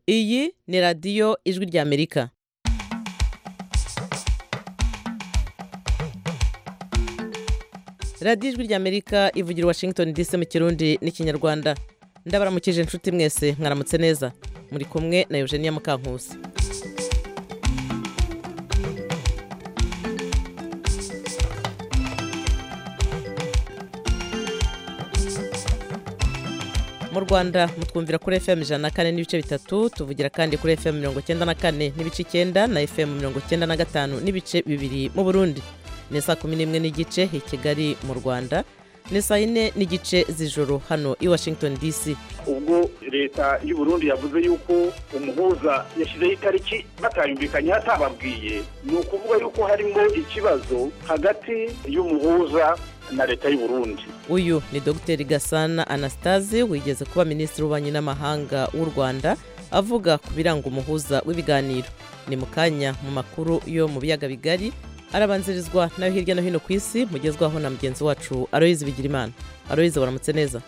iyi ni radiyo ijwi ry'amerika radiyo ijwi ry'amerika ivugira i washington dc mu kirundi n'ikinyarwanda ndabaramukije inshuti mwese mwaramutse neza muri kumwe na eugenia mukankusi mu rwanda mutwumvira kuri fm ijana na kane n'ibice bitatu tuvugira kandi kuri fm mirongo icyenda na kane n'ibice icyenda na fm mirongo icyenda na gatanu n'ibice bibiri mu burundi ni saa kumi n'imwe n'igice i kigali mu rwanda ni saa yine n'igice z'ijoro hano i washington dc ubwo leta y'u Burundi yavuze yuko umuhuza yashyizeho itariki batayumvikanye atababwiye ni ukuvuga yuko harimo ikibazo hagati y'umuhuza na leta y'u Burundi uyu ni dogiteri gasana anastase wigeze kuba minisitiri w'ububanyi n'amahanga w'u rwanda avuga ku biranga umuhuza w'ibiganiro ni mu kanya mu makuru yo mu biyaga bigari arabanzirizwa nayo hirya no hino ku isi mugezwaho na mugenzi wacu aroyizi bigirimana aroyizi waramutse neza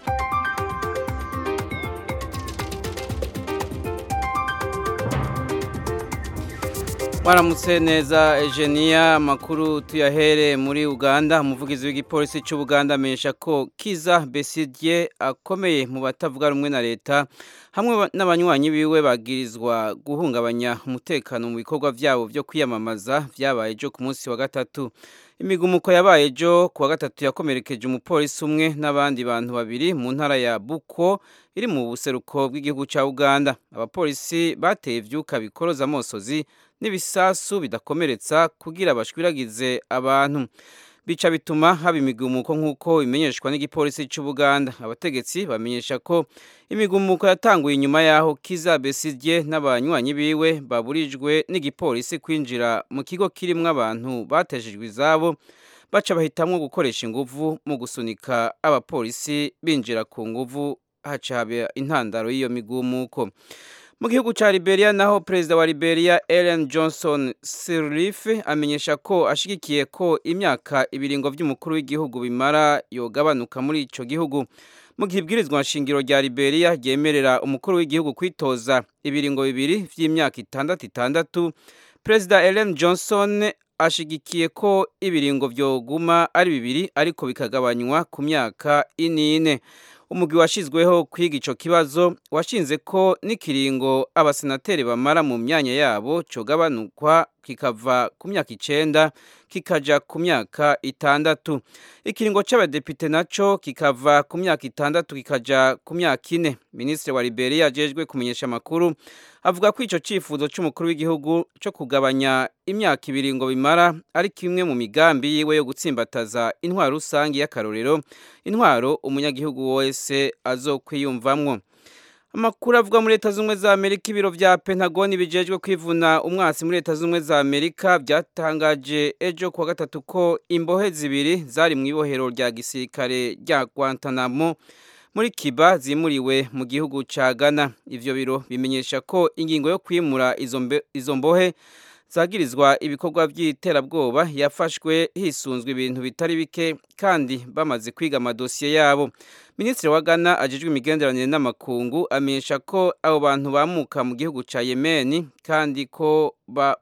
Waramutse neza Eugenia amakuru tuyahere muri Uganda umuvugizi w'igipolisi cy'u Buganda amenyesha ko Kiza Besigye akomeye mu batavuga rumwe na leta hamwe n'abanywanyi biwe bagirizwa guhungabanya umutekano mu bikorwa byabo byo kwiyamamaza byabaye ejo ku munsi wa gatatu imigumuko yabaye ejo ku wa gatatu yakomerekeje umupolisi umwe n'abandi bantu babiri mu ntara ya Buko iri mu buseruko bw'igihugu cya Uganda abapolisi bateye ivyuka bikoroza amosozi n'ibisasu bidakomeretsa kugira bashwiragize abantu bica bituma haba imigumuko nk'uko bimenyeshwa n'igipolisi cy'u Buganda abategetsi bamenyesha ko imigumuko yatanguye inyuma y'aho Kiza Besigye n'abanywanyi biwe baburijwe n'igipolisi kwinjira mu kigo kirimo abantu batejejwe izabo baca bahitamwo gukoresha inguvu mu gusunika abapolisi binjira ku nguvu haca haba intandaro y'iyo migumuko mu gihugu cya Liberia naho perezida wa Liberia Ellen Johnson Sirleaf amenyesha ko ashigikiye ko imyaka ibiringo by'umukuru w'igihugu bimara yogabanuka muri ico gihugu mu gihe ibwirizwa nshingiro rya Liberia ryemerera umukuru w'igihugu kwitoza ibiringo bibiri vy'imyaka itandatu itandatu perezida Ellen Johnson ashigikiye ko ibiringo vyoguma ari bibiri ariko bikagabanywa ku myaka inine umugwi washizweho kwiga ico kibazo washinze ko n'ikiringo abasenateri bamara mu myanya yabo cogabanukwa kikava ku myaka icenda kikaja ku myaka itandatu ikiringo c'abadepite naco kikava ku myaka itandatu kikaja ku myaka ine minisitiri wa liberia ajejwe kumenyesha amakuru avuga ko ico cifuzo c'umukuru w'igihugu co kugabanya imyaka ibiringo bimara ari kimwe mu migambi yiwe yo gutsimbataza intwaro rusange y'akarorero intwaro umunyagihugu wese azokwiyumvamwo amakuru avuga muri leta z'ubumwe za amerika ibiro vya pentagoni bijejwe kwivuna umwasi muri leta z'ubumwe za amerika byatangaje ejo kuwa gatatu ko imbohe zibiri zari mu ibohero rya gisirikare rya guantanamo muri kiba zimuriwe mu gihugu ca ghana ivyo biro bimenyesha ko ingingo yo kwimura izo mbohe zagirizwa ibikorwa by'iterabwoba yafashwe hisunzwe ibintu bitari bike kandi bamaze kwiga amadosiye yabo minisitiri wa ghana ajejwe imigenderanire n'amakungu amenyesha ko abo bantu bamuka mu gihugu ca yemeni kandi ko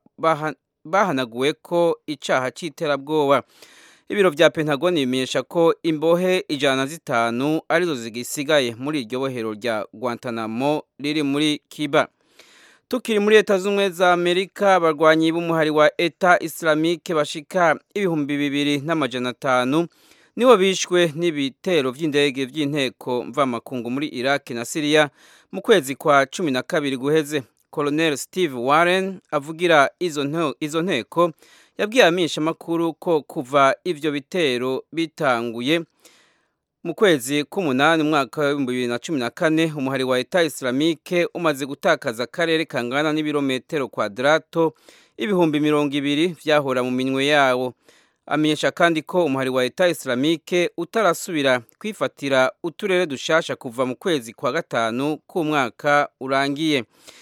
bahanaguwe ko icaha c'iterabwoba ibiro vya pentagoni bimenyesha ko imbohe ijana na zitanu arizo zigisigaye muri iryo bohero rya guantanamo riri muri kiba tukiri muri leta z'ubumwe za amerika abarwanyi b'umuhari wa eta islamike bashika ibihumbi bibiri n'amajana atanu nibo bishwe n'ibitero vy'indege vy'inteko mvamakungu muri iraki na siriya mu kwezi kwa cumi na kabiri guheze colonel steve warren avugira izo nteko yabwiye abamenyeshamakuru ko kuva ivyo bitero bitanguye mu kwezi k'umunani umwaka w'ibihumbi bibiri na cumi na kane umuhari wa eta islamike umaze gutakaza akarere kangana n'ibirometero kwadarato ibihumbi mirongo ibiri vyahora mu minwe yawo amenyesha kandi ko umuhari wa eta islamike utarasubira kwifatira uturere dushasha kuva mu kwezi kwa gatanu k'umwaka urangiye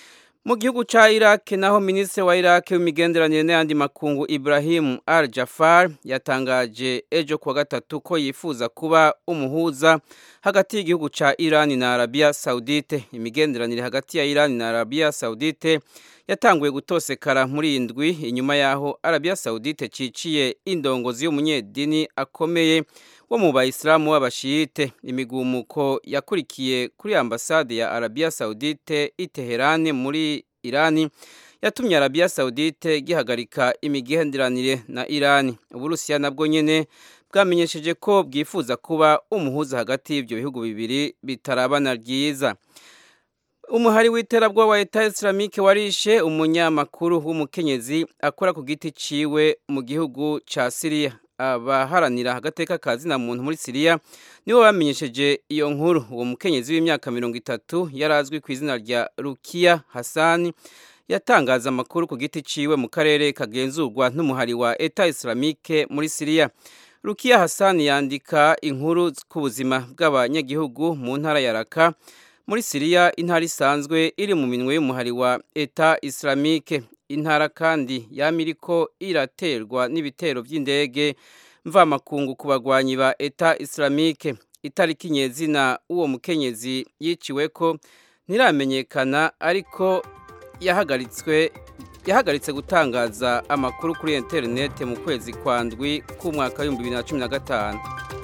mu gihugu ca Iraq naho ministre wa Iraq w'imigenderanire n'ayandi makungu Ibrahim Al Jafar yatangaje ejo kuwa gatatu ko yifuza kuba umuhuza hagati y'igihugu ca Iran na Arabia Saudite imigenderanire hagati ya Iran na Arabia Saudite yatanguye gutosekara muri indwi inyuma yaho Arabia Saudite ciciye indongozi y'umunyedini akomeye wo mu bayisilamu b'abashiyite imigumuko yakurikiye kuri ambasade ya Arabia Saudite i Teherani muri Irani yatumye Arabia Saudite gihagarika imigenderanire na Irani Uburusiya nabwo nyene bwamenyesheje ko bwifuza kuba umuhuza hagati y'ibyo bihugu bibiri bitarabana ryiza umuhari w'iterabwoba wa Leta Islamique warishe umunyamakuru w'umukenyezi akora ku giti ciwe mu gihugu ca Syria abaharanira agateka ka zina muntu muri Syria nibo bamenyesheje iyo nkuru uwo mukenyezi w'imyaka mirongo itatu yari azwi ku izina rya Rukia Hassan yatangaza amakuru ku giti ciwe mu karere kagenzurwa n'umuhari wa Eta Islamique muri Syria Rukia Hassan yandika inkuru ku buzima bw'abanyagihugu mu ntara ya Raqqa muri Syria intara isanzwe iri mu minwe y'umuhari wa Eta Islamique intara kandi yamiriko iraterwa n'ibitero by'indege mvamakungu ku bagwanyi ba Eta Islamique itariki nyezina uwo mukenyezi yiciwe ko ntiramenyekana ariko yahagaritswe yahagaritse gutangaza amakuru kuri internet mu kwezi kwa ndwi k'umwaka w'ibihumbi bibiri na cumi na gatanu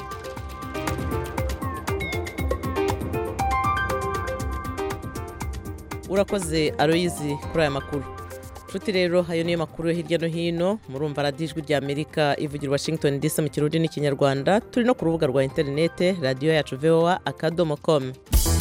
urakoze aroyizi kuri aya makuru nshuti rero ayo niyo makuru yo hirya no hino murumva radiyo ijwi rya amerika ivugira washington dc mu kirundi n'ikinyarwanda turi no ku rubuga rwa interinete radiyo yacu voa akadomo komu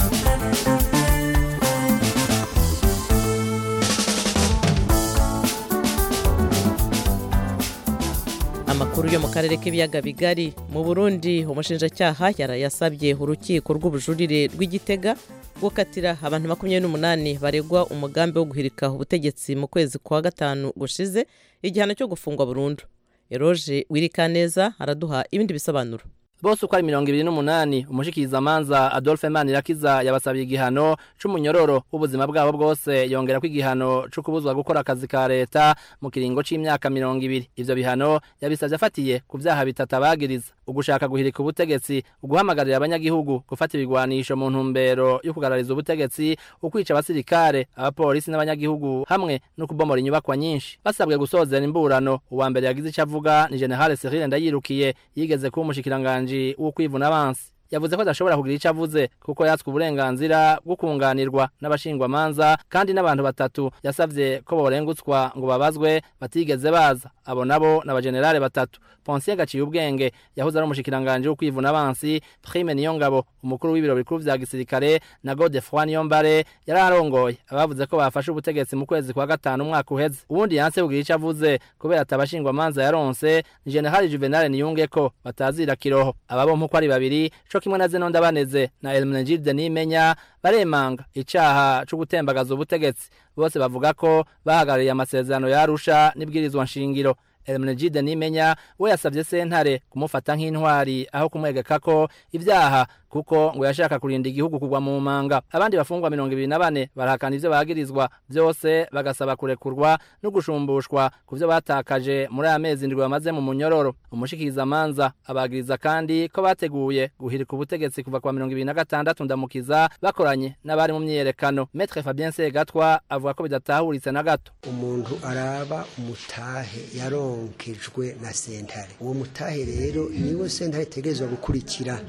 amakuru yo mu karere k'ibiyaga bigari mu burundi umushinjacyaha yarayasabye urukiko rw'ubujurire rw'igitega gukatira abantu makumyabiri n'umunani baregwa umugambi wo guhirika ubutegetsi mu kwezi kwa gatanu gushize igihano cyo gufungwa burundu eroge wirikaneza araduha ibindi bisobanuro bose uko ari mirongo ibiri n'umunani umushikirizamanza adolphe manirakiza yabasabiye igihano c'umunyororo w'ubuzima bwabo bwose yongera ko igihano co kubuzwa gukora akazi ka leta mu kiringo c'imyaka mirongo ibiri ivyo bihano yabisavye afatiye ku vyaha bitatu abagiriza ugushaka guhirika ubutegetsi uguhamagarira abanyagihugu gufata ibigwanisho mu ntumbero yo kugarariza ubutegetsi ukwica abasirikare abapolisi n'abanyagihugu hamwe no kubomora inyubakwa nyinshi basabwe gusozera imburano uwa mbere yagize ico avuga ni generale Cyril Ndayirukiye yigeze kuba umushikiranganji wo kwivuna abansi yavuze ko adashobora kugira icyo avuze kuko yatswe uburenganzira bwo kunganirwa n'abashingwamanza kandi n'abantu batatu yasabye ko borengutswa ngo babazwe batigeze baza abo nabo ni abajenerale batatu ponsiyo gaciye ubwenge yahoze ari umushikiranganje wo kwivuna abansi prime niyongabo umukuru w'ibiro bikuru vya gisirikare na godefroi niyombare yari arongoye abavuze ko bafashe ubutegetsi mu kwezi kwa gatanu umwaka uheze ubundi yanse kugira icyo avuze kubera atabashingwamanza yaronse ni generali juvenal niyunge ko batazira kiroho aba bompi uko ari babiri co kimwe na zeno ndabaneze na elmenegilde nimenya baremanga icaha co gutembagaza ubutegetsi bose bavuga ko bahagarariye amasezerano yarusha n'ibwirizwa nshingiro Elmenegide nimenya we yasavye sentare kumufata nk'intwari aho kumwegeka ko ivyaha kuko ngo yashaka kurinda igihugu kugwa mu manga abandi bafungwa mirongo ibiri na bane barahakana ivyo bagirizwa vyose bagasaba kurekurwa no gushumbushwa ku vyo batakaje muri aya mezi ndwi bamaze mu munyororo umushikirizamanza abagiriza kandi ko bateguye guhirika ubutegetsi kuva kwa mirongo ibiri na gatandatu ndamukiza bakoranye n'abari mu myiyerekano metre fabien segatwa avuga ko bidatahuritse na gato umuntu araba umutahe yaronkejwe na sentare uwo mutahe rero niwo sentare itegerezwa gukurikira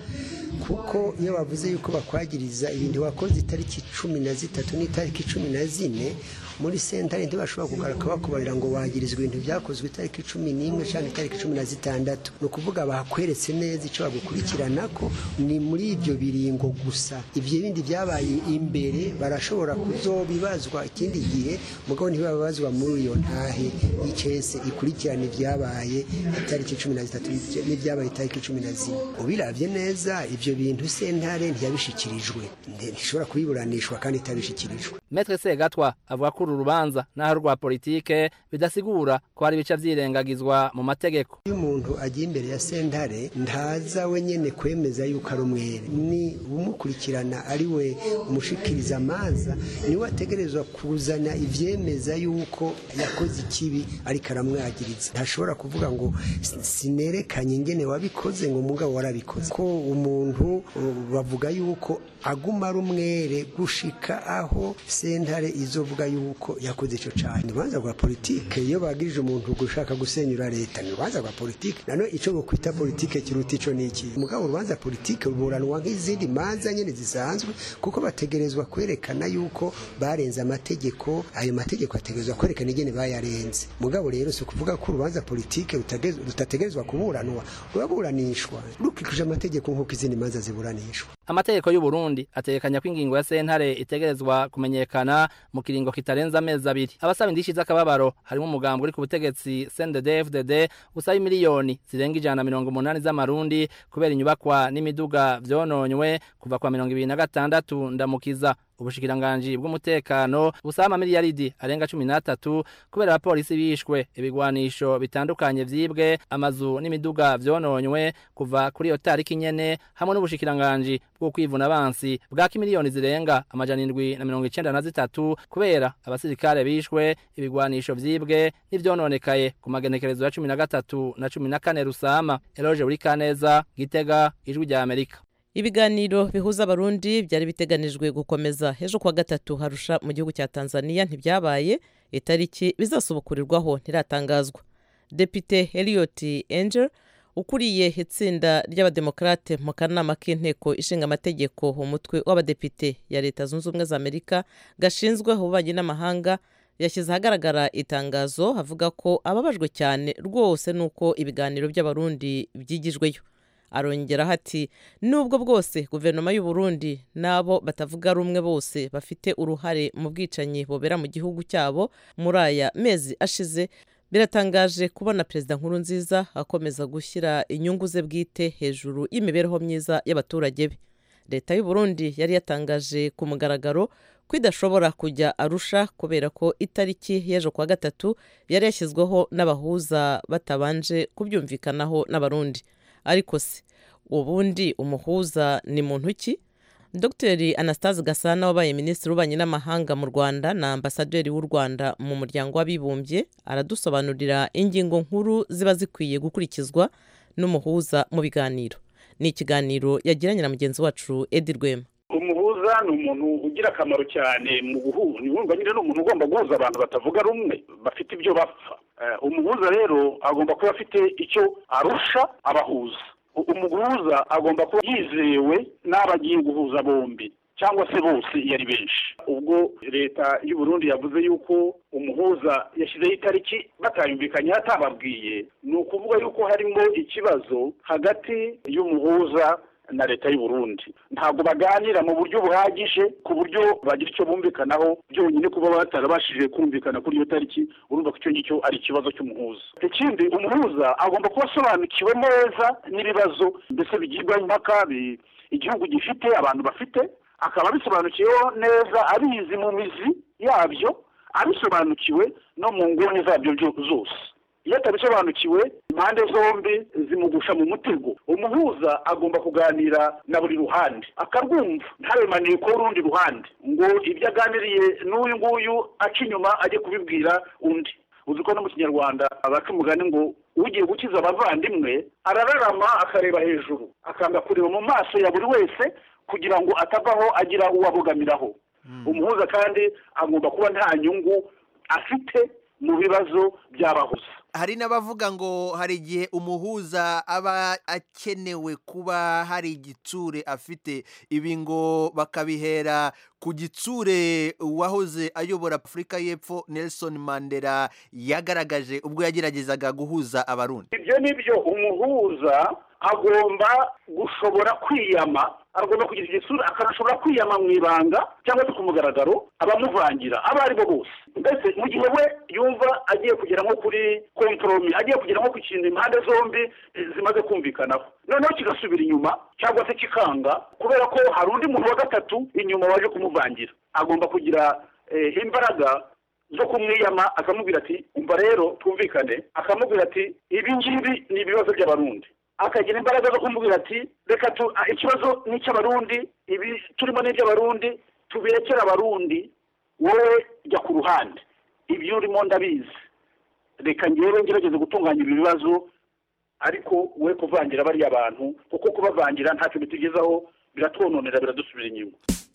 kuko iyo bavuze yuko bakwagiriza ibintu wakoze itariki cumi na zitatu n'itariki cumi na zine muri sentare ntibashobora kugaruka bakubarira ngo wagirizwa ibintu byakozwe itariki cumi n'imwe cyangwa itariki cumi na zitandatu ni ukuvuga bakweretse neza icyo bagukurikirana ko ni muri ibyo biringo gusa ibyo bindi byabaye imbere barashobora kuzobibazwa ikindi gihe mugabo ntibababazwa muri iyo ntahe y'icese ikurikirana ibyabaye itariki cumi na zitatu n'ibyabaye itariki cumi na zine ubirabye neza ibyo bintu bintu sentare ntiyabishikirijwe ntishobora kubiburanishwa kandi itabishikirijwe Metre Segatwa avuga ko uru rubanza naho rwa politike bidasigura ko hari ibice vyirengagizwa mu mategeko iyo umuntu agiye imbere ya sentare ntaza wenyene kwemeza yuko ari umwere ni umukurikirana ari we umushikiriza amanza niwe ategerezwa kuzana ivyemeza yuko yakoze ikibi ariko aramwagiriza ntashobora kuvuga ngo sinerekanye ingene wabikoze ngo mugabo warabikoze ko umuntu uh, bavuga yuko aguma ari umwere gushika aho sentare izovuga yuko yakoze ico cane urubanza rwa politike iyo bagirije umuntu gushaka gusenyura leta ni urubanza rwa politike nano ico bokwita politike kiruta ico niki mugabo urubanza politike ruburanwa nk'izindi manza nyene zisanzwe kuko bategerezwa kwerekana yuko barenze amategeko ayo mategeko ategerezwa kwerekana ingene bayarenze mugabo rero si ukuvuga ko urubanza politike rutategerezwa kuburanwa ruraburanishwa rukurikije amategeko nk'uko izindi manza ziburanishwa amategeko y'u Burundi ategekanya ko ingingo ya sentare itegerezwa kumenyekana mu kiringo kitarenza amezi abiri abasaba indishi z'akababaro harimo umugambi uri ku butegetsi CNDD-FDD usaba miliyoni zirenga ijana na mirongo umunani z'amarundi kubera inyubakwa n'imiduga vyononywe kuva kwa mirongo ibiri na gatandatu ndamukiza ubushikiranganji bw'umutekano busaba amamiliyaridi arenga cumi n'atatu kubera abapolisi bishwe ibigwanisho bitandukanye vyibwe amazu n'imiduga vyononywe kuva kuri iyo tariki nyene hamwe n'ubushikiranganji bwo kwivuna abansi bwaka miliyoni zirenga amajana indwi na mirongo icenda na zitatu kubera abasirikare bishwe ibigwanisho vyibwe n'ivyononekaye ku magenekerezo ya cumi na gatatu na cumi na kane rusama eloge buri kaneza gitega ijwi rya amerika ibiganiro bihuza abarundi byari biteganijwe gukomeza ejo kuwa gatatu harusha mu gihugu cya tanzania ntibyabaye itariki bizasubukurirwaho ntiratangazwa depite Elliot Angel ukuriye itsinda ry'abademokarate mu kanama k'inteko ishinga amategeko umutwe w'abadepite ya leta zunze ubumwe za amerika gashinzwe ububanyi n'amahanga yashyize ahagaragara itangazo avuga ko ababajwe cyane rwose n'uko ibiganiro by'abarundi byigijweyo arongeraho ati nubwo bwose guverinoma y'u Burundi n'abo batavuga rumwe bose bafite uruhare mu bwicanyi bubera mu gihugu cyabo muri aya mezi ashize biratangaje kubona perezida nkuru nziza akomeza gushyira inyungu ze bwite hejuru y'imibereho myiza y'abaturage be leta y'u Burundi yari yatangaje ku mugaragaro ko idashobora kujya arusha kubera ko itariki y'ejo kuwa gatatu yari yashyizweho n'abahuza batabanje kubyumvikanaho n'abarundi ariko se ubundi umuhuza ni muntu ki dr anastase gasana wabaye minisitiri w'ububanyi n'amahanga mu rwanda na ambasaderi w'u rwanda mu muryango w'abibumbye aradusobanurira ingingo nkuru ziba zikwiye gukurikizwa n'umuhuza mu biganiro ni ikiganiro yagiranye na mugenzi wacu edi rwema umuhuza ni umuntu ugira akamaro cyane mu guhuza ni nyine ni umuntu ugomba guhuza abantu batavuga rumwe bafite ibyo bapfa umuhuza rero agomba kuba afite icyo arusha abahuza umuhuza agomba kuba yizewe n'abo agiye guhuza bombi cyangwa se bose iyo ari benshi ubwo leta y'u Burundi yavuze yuko umuhuza yashyizeho itariki batayumvikanye atababwiye ni ukuvuga yuko harimo ikibazo hagati y'umuhuza na leta y'u Burundi ntabwo baganira mu buryo buhagije ku buryo bagira icyo bumvikanaho byonyine kuba batarabashije kumvikana kuri iyo tariki urumva ko icyo ngicyo ari ikibazo cy'umuhuza ikindi umuhuza agomba kuba asobanukiwe neza n'ibibazo mbese bigirwa impaka igihugu gifite abantu bafite akaba abisobanukiweho neza abizi mu mizi yabyo abisobanukiwe no mu nguni zabyo zose iyo atabisobanukiwe impande zombi zimugusha mu mutego umuhuza agomba kuganira na buri ruhande akarwumva ntaremaniye ko urundi ruhande ngo ibyo aganiriye n'uyu nguyu aca inyuma ajye kubibwira undi uzi ko no mu kinyarwanda abaca umugani ngo ugiye gukiza abavandimwe arararama akareba hejuru akanga kureba mu maso ya buri wese kugira ngo atavaho agira uwo abogamiraho umuhuza kandi agomba kuba nta nyungu afite mu bibazo by'abahuza hari n'abavuga ngo hari igihe umuhuza aba akenewe kuba hari igitsure afite ibi ngo bakabihera ku gitsure uwahoze ayobora afurika y'epfo nelson mandela yagaragaje ubwo yageragezaga guhuza abarundi ibyo ni byo umuhuza agomba gushobora kwiyama agomba kugira igisura akanashobora kwiyama mu ibanga cyangwa se ku mugaragaro abamuvangira abo ari bo bose mbese mu gihe we yumva agiye kugera nko kuri komporomi agiye kugera nko ku kintu impande zombi eh, zimaze kumvikanaho noneho kigasubira inyuma cyangwa se kikanga kubera ko hari undi muntu wa gatatu inyuma waje kumuvangira agomba kugira eh, imbaraga zo kumwiyama akamubwira ati umva rero twumvikane akamubwira ati ibi ngibi ni ibibazo by'abarundi akagira imbaraga zo kumubwira ati reka tu ah, ikibazo ni icy'abarundi ibi turimo ni iby'abarundi tubirekere abarundi wowe jya ku ruhande ibyo urimo ndabizi reka ngewe ngerageze gutunganya ibi bibazo ariko we kuvangira bariya bantu kuko kubavangira ntacyo bitugezaho biratwononera biradusubira inyuma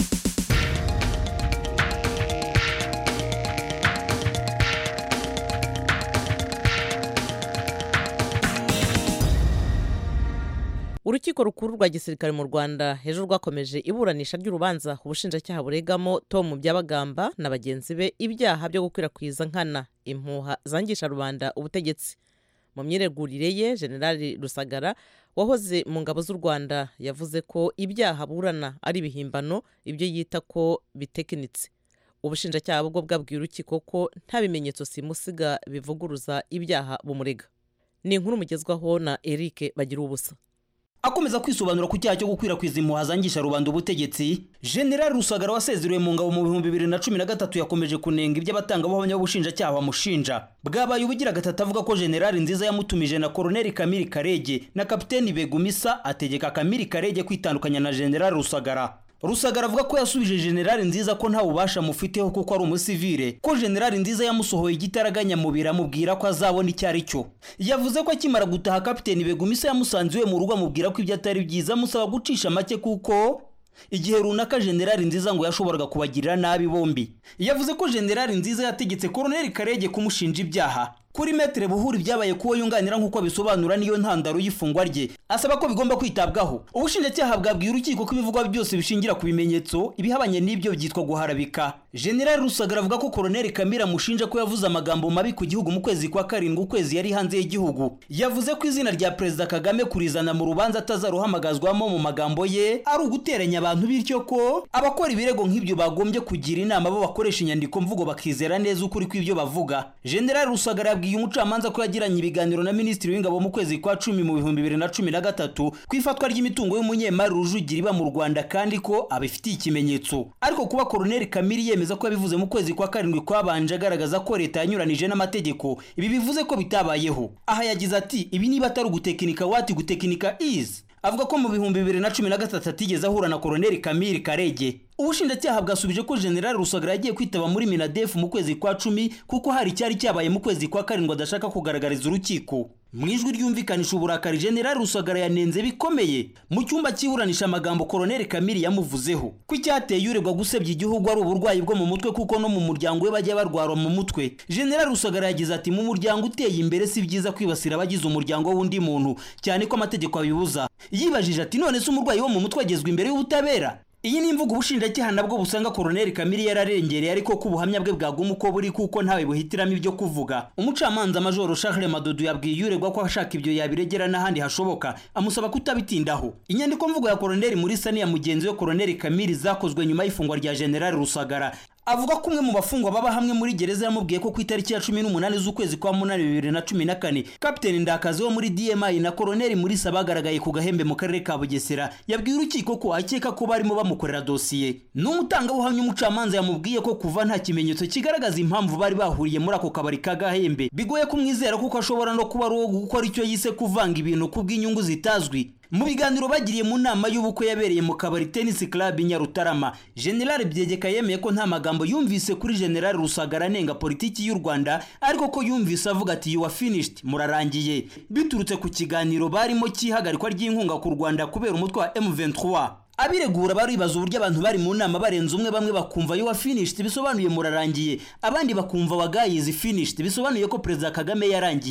urukiko rukuru rwa gisirikare mu rwanda hejuru rwakomeje iburanisha ry'urubanza ubushinjacyaha buregamo tom byabagamba na bagenzi be ibyaha byo gukwirakwiza nkana impuha zangisha rubanda ubutegetsi mu myiregurire ye generali rusagara wahoze mu ngabo z'u rwanda yavuze ko ibyaha burana ari ibihimbano ibyo yita ko bitekinitse ubushinjacyaha bwo bwabwiye urukiko ko nta bimenyetso simusiga bivuguruza ibyaha bumurega ni inkuru mugezwaho na eric bagira ubusa akomeza kwisobanura ku cyaha cyo gukwirakwiza impuha zangisha rubanda ubutegetsi generali rusagara wasezerewe mu ngabo mu bihumbi bibiri na cumi na gatatu yakomeje kunenga ibyo abatangabuhamya b'ubushinjacyaha bamushinja bwabaye ubugira gatatu avuga ko generali nziza yamutumije na koroneli kamiri karege na kapiteni begumisa ategeka kamiri karege kwitandukanya na generali rusagara rusagara avuga ko yasubije generali nziza ko nta bubasha amufiteho kuko ari umusivire ko generali nziza yamusohoye igitaraganya mubiri amubwira ko azabona icyo ari cyo yavuze ko akimara gutaha kapiteni begumisa yamusanze iwe mu rugo amubwira ko ibyo atari byiza amusaba gucisha make kuko igihe runaka generali nziza ngo yashoboraga kubagirira nabi bombi yavuze ko generali nziza yategetse koroneli karege kumushinja ibyaha kuri metere buhuri byabaye kuwo yunganira nk'uko bisobanura niyo ntandaro y'ifungwa rye asaba ko bigomba kwitabwaho ubushinjacyaha bwabwiye urukiko ko ibivugwa byose bishingira ku bimenyetso ibihabanye n'ibyo byitwa guharabika generali rusagara avuga ko koroneli kamira amushinja ko yavuze amagambo mabi ku gihugu mu kwezi kwa karindwi ukwezi yari hanze y'igihugu yavuze ko izina rya perezida kagame kurizana mu rubanza atazaruhamagazwamo mu magambo ye ari uguteranya abantu bityo ko abakora ibirego nk'ibyo bagombye kugira inama bo bakoresha inyandiko mvugo bakizera neza ukuri kw'ibyo bavuga generali rusagara yabwiye umucamanza ko yagiranye ibiganiro na minisitiri w'ingabo mu kwezi kwa cumi mu bihumbi bibiri na cumi na gatatu ku ifatwa ry'imitungo y'umunyemari rujugira iba mu rwanda kandi ko abifitiye ikimenyetso ariko kuba koroneli kamiri yemeza ko yabivuze mu kwezi kwa karindwi kwabanje agaragaza ko leta yanyuranije n'amategeko ibi bivuze ko bitabayeho aha yagize ati ibi niba atari ugutekinika wati gutekinika izi avuga ko mu bihumbi bibiri na cumi na gatatu atigeze ahura na koroneli kamiri karege ubushinjacyaha bwasubije ko generali rusagara yagiye kwitaba muri minadefu mu kwezi kwa cumi kuko hari icyari cyabaye mu kwezi kwa karindwi adashaka kugaragariza urukiko mu ijwi ryumvikanisha uburakari generali rusagara yanenze bikomeye mu cyumba cy'iburanisha amagambo koroneli kamiri yamuvuzeho ko icyateye uregwa gusebya igihugu ari uburwayi bwo mu mutwe kuko no mu muryango we bajya barwara mu mutwe generali rusagara yagize ati mu muryango uteye imbere si byiza kwibasira abagize umuryango w'undi muntu cyane ko amategeko abibuza yibajije ati none se umurwayi wo mu mutwe agezwa imbere y'ubutabera iyi ni imvugo ubushinjacyaha nabwo busanga koroneli kamiri yararengereye ariko ko ubuhamya bwe bwaguma uko buri kuko ntawe buhitiramo ibyo kuvuga umucamanza majoro Charles madodo yabwiye uregwa ko ashaka ibyo yabiregera n'ahandi hashoboka amusaba kutabitindaho inyandiko mvugo ya koroneli muri sani ya mugenzi we koroneli kamiri zakozwe nyuma y'ifungwa rya generali rusagara avuga ko umwe mu bafungwa baba hamwe muri gereza yamubwiye ko ku itariki ya cumi n'umunani z'ukwezi kwa munani bibiri na cumi na kane kapiteni ndakazi wo muri dmi na koroneli murisa bagaragaye ku gahembe mu karere ka bugesera yabwiye urukiko ko akeka ko barimo bamukorera dosiye n'umutangabuhamya umucamanza yamubwiye ko kuva nta kimenyetso kigaragaza impamvu bari bahuriye muri ako kabari ka gahembe bigoye kumwizera kuko ashobora no kuba ari uwo gukora icyo yise kuvanga ibintu kubw'inyungu zitazwi mu biganiro bagiriye mu nama y'ubukwe yabereye mu kabari tennis club nyarutarama general byegeka yemeye ko nta magambo yumvise kuri general rusagara anenga politiki y'u rwanda ariko ko yumvise avuga ati you are finished murarangiye biturutse ku kiganiro barimo cy'ihagarikwa ry'inkunga ku rwanda kubera umutwe wa m23 abiregura baribaza uburyo abantu bari mu nama barenze umwe bamwe bakumva you are finished bisobanuye murarangiye abandi bakumva wagayizi finished bisobanuye ko perezida kagame yarangiye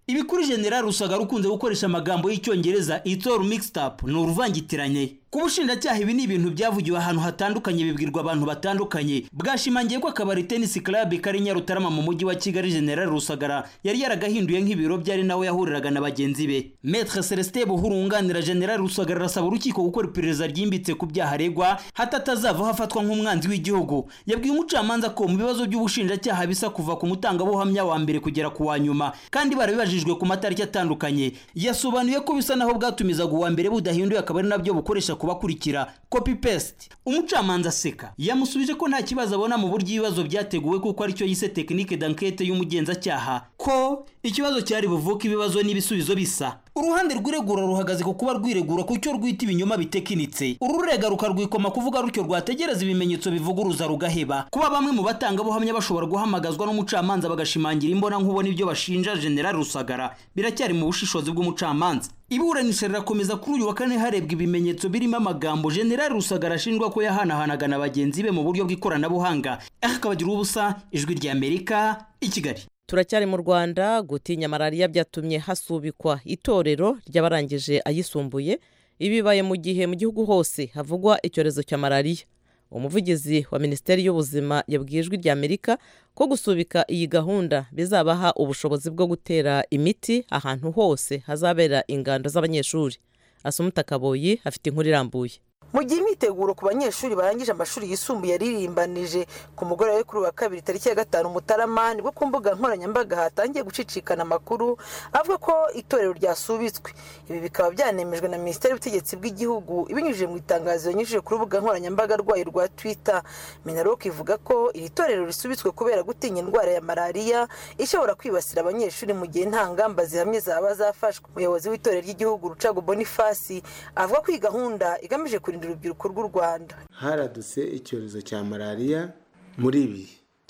ibi kuri general rusagara ukunze gukoresha amagambo y'icyongereza itor mixed up ni uruvangitiranye ku bushinjacyaha ibi ni ibintu byavugiwe ahantu hatandukanye bibwirwa abantu batandukanye bwashimangiye ko akabari tennis club kari nyarutarama mu mujyi wa kigali general rusagara yari yaragahinduye nk'ibiro byari nawe yahuriraga na bagenzi be maître celestin buhuru wunganira general rusagara arasaba urukiko gukora iperereza ryimbitse ku byaha aregwa hato atazavaho afatwa nk'umwanzi w'igihugu yabwiye umucamanza ko mu bibazo by'ubushinjacyaha bisa kuva ku mutangabuhamya wa mbere kugera ku wa nyuma kandi barabibajijwe ku matariki atandukanye yasobanuye ko bisa naho bwatumizaga uwa mbere budahinduye akaba ari nabyo bukoresha kubakurikira copy paste umucamanza aseka yamusubije ko nta kibazo abona mu buryo ibibazo byateguwe kuko aricyo yise tekinike d'enquête y'umugenzacyaha ko ikibazo cyari buvuke ibibazo n'ibisubizo bisa uruhande rw'iregura ruhagaze ku kuba rwiregura ku cyo rwita ibinyoma bitekinitse ururega rukarwikoma kuvuga rutyo rwategereza ibimenyetso bivuguruza rugaheba kuba bamwe mu batangabuhamya bashobora guhamagazwa n'umucamanza bagashimangira imbona nkubona ibyo bashinja general rusagara biracyari mu bushishozi bw'umucamanza iburanisha rirakomeza kuri uyu wa kane harebwa ibimenyetso birimo amagambo general rusagara ashinjwa ko yahanahanaga na bagenzi be mu buryo bw'ikoranabuhanga akabagira ubusa ijwi ry'amerika i kigali turacyari mu rwanda gutinya malariya byatumye hasubikwa itorero ry'abarangije ayisumbuye ibibaye mu gihe mu gihugu hose havugwa icyorezo cya malariya umuvugizi wa minisiteri y'ubuzima yabwiye ijwi ry'amerika ko gusubika iyi gahunda bizabaha ubushobozi bwo gutera imiti ahantu hose hazabera ingando z'abanyeshuri asumuta kaboyi afite inkuru irambuye mu gihe imyiteguro ku banyeshuri barangije amashuri yisumbuye yaririmbanije ku mugoroba we kuri wa kabiri tariki ya gatanu mutarama nibwo ku mbuga nkoranyambaga hatangiye gucicikana amakuru avuga ko itorero ryasubitswe ibi bikaba byanemejwe na minisiteri y'ubutegetsi bw'igihugu ibinyujije mu itangazo yanyujije ku rubuga nkoranyambaga rwayo rwa twitter minarok ivuga ko iri torero risubitswe kubera gutinya indwara ya malariya ishobora kwibasira abanyeshuri mu gihe nta ngamba zihamye zaba zafashwe umuyobozi w'itorero ry'igihugu rucago bonifasi avuga ko iyi gahunda igamije kurinda urubyiruko rw'u rwanda haradutse icyorezo cya malariya muri ibi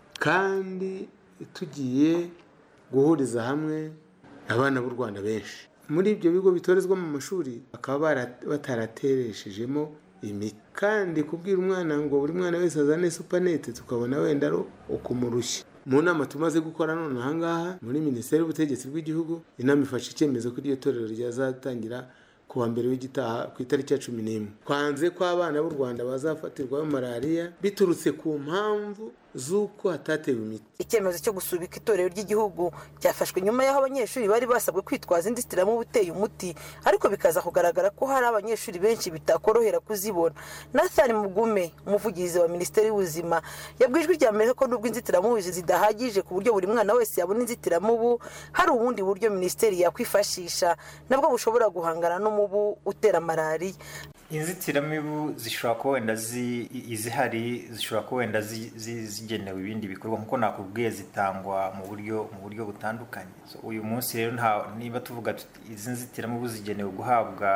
kandi tugiye guhuriza hamwe abana b'u rwanda benshi muri ibyo bigo bitorezwa mu mashuri bakaba bataratereshejemo imiti kandi kubwira umwana ngo buri mwana wese azane supanete tukabona wenda ari ukumurushya mu nama tumaze gukora none ahangaha muri minisiteri y'ubutegetsi bw'igihugu inama ifashe icyemezo ko iryo torero ryazatangira ku wa mbere w'igitaha ku itariki ya cumi n'imwe twanze ko abana b'u rwanda bazafatirwaho malariya biturutse ku mpamvu z'uko hatatewe imiti icyemezo cyo gusubika itorero ry'igihugu cyafashwe nyuma y'aho abanyeshuri bari basabwe kwitwaza inzitiramubu uteye umuti ariko bikaza kugaragara ko hari abanyeshuri benshi bitakorohera kuzibona nathan mugume umuvugizi wa minisiteri y'ubuzima yabwiye ijwi rya amerika ko nubwo inzitiramubu zidahagije ku buryo buri mwana wese yabona inzitiramubu hari ubundi buryo minisiteri yakwifashisha nabwo bushobora guhangana n'umubu utera malariya inzitiramibu zishobora kuba wenda izihari zishobora kuba wenda zigenewe ibindi bikorwa nk'uko nakubwiye zitangwa mu buryo mu buryo butandukanye uyu munsi rero niba tuvuga izi nzitiramibu zigenewe guhabwa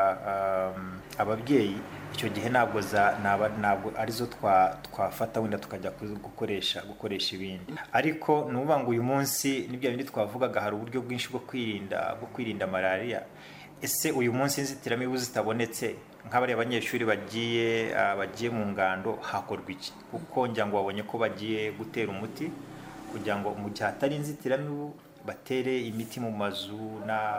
ababyeyi icyo gihe ntabwo ntabwo arizo twafata wenda tukajya gukoresha gukoresha ibindi ariko ni ukuvuga ngo uyu munsi n'ibyo bindi twavugaga hari uburyo bwinshi bwo kwirinda bwo kwirinda malariya ese uyu munsi inzitiramibu zitabonetse nk'abariya abanyeshuri bagiye bagiye mu ngando hakorwa iki kuko ngira ngo babonye ko bagiye gutera umuti kugira ngo mu gihe hatari inzitiramibu batere imiti mu mazu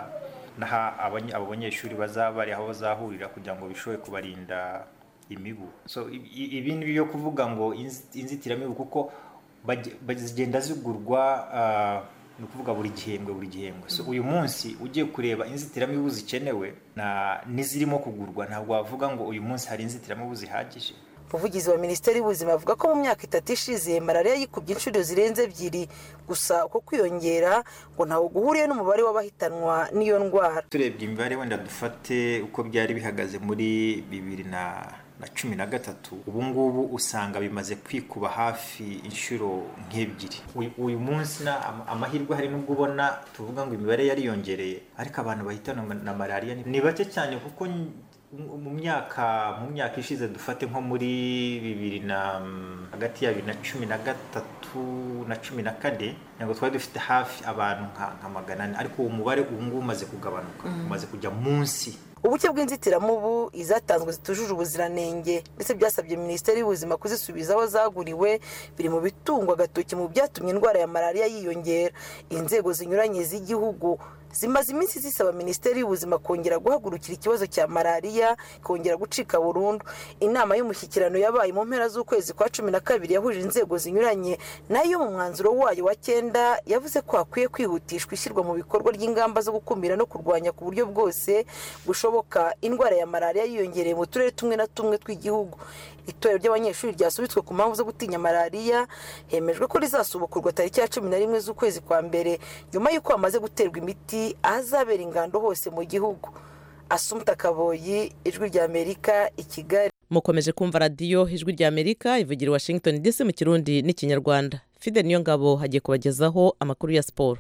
n'aho abo banyeshuri bazaba bari aho bazahurira kugira ngo bishobore kubarinda imibu ibi ni byo kuvuga ngo inzitiramibu kuko zigenda zigurwa ni ukuvuga buri gihembwe buri gihembwe so uyu munsi ugiye kureba inzitiramibu zikenewe n'izirimo kugurwa ntabwo wavuga ngo uyu munsi hari inzitiramibu zihagije umuvugizi wa minisiteri y'ubuzima avuga ko mu myaka itatu ishize malariya yikubye inshuro zirenze ebyiri gusa uko kwiyongera ngo ntawe guhuriye n'umubare w'abahitanwa n'iyo ndwara turebye imibare wenda dufate uko byari bihagaze muri bibiri na na cumi na gatatu ubu ngubu usanga bimaze kwikuba hafi inshuro nk'ebyiri uyu munsi amahirwe hari n'ubwo ubona tuvuga ngo imibare yariyongereye ariko abantu bahitana na malariya ni bake cyane kuko mu myaka mu myaka ishize dufate nko muri bibiri na hagati ya bibiri na cumi na gatatu na cumi na kane ntabwo twari dufite hafi abantu nka magana ane ariko uwo mubare ubu ngubu umaze kugabanuka umaze kujya munsi ubuke bw'inzitiramubu izatanzwe zitujuje ubuziranenge ndetse byasabye minisiteri y'ubuzima kuzisubiza aho zaguriwe biri mu bitungwa agatoki mu byatumye indwara ya malariya yiyongera inzego zinyuranye z'igihugu zimaze iminsi zisaba minisiteri y'ubuzima kongera guhagurukira ikibazo cya malariya kongera gucika burundu inama y'umushyikirano yabaye mu mpera z'ukwezi kwa cumi na kabiri yahuje inzego zinyuranye nayo mu mwanzuro wayo wa cyenda yavuze ko hakwiye kwihutishwa ishyirwa mu bikorwa ry'ingamba zo gukumira no kurwanya ku buryo bwose bushoboka indwara ya malariya yiyongereye mu turere tumwe na tumwe tw'igihugu itorero ry'abanyeshuri ryasubitswe ku mpamvu zo gutinya malariya hemejwe ko rizasubukurwa tariki ya cumi na rimwe z'ukwezi kwa mbere nyuma y'uko hamaze guterwa imiti ahazabera ingando hose mu gihugu asumta kaboyi ijwi ry'amerika i kigali mukomeje kumva radiyo ijwi rya amerika ivugira i washington dc mu kirundi n'ikinyarwanda fide niyo ngabo hagiye kubagezaho amakuru ya siporo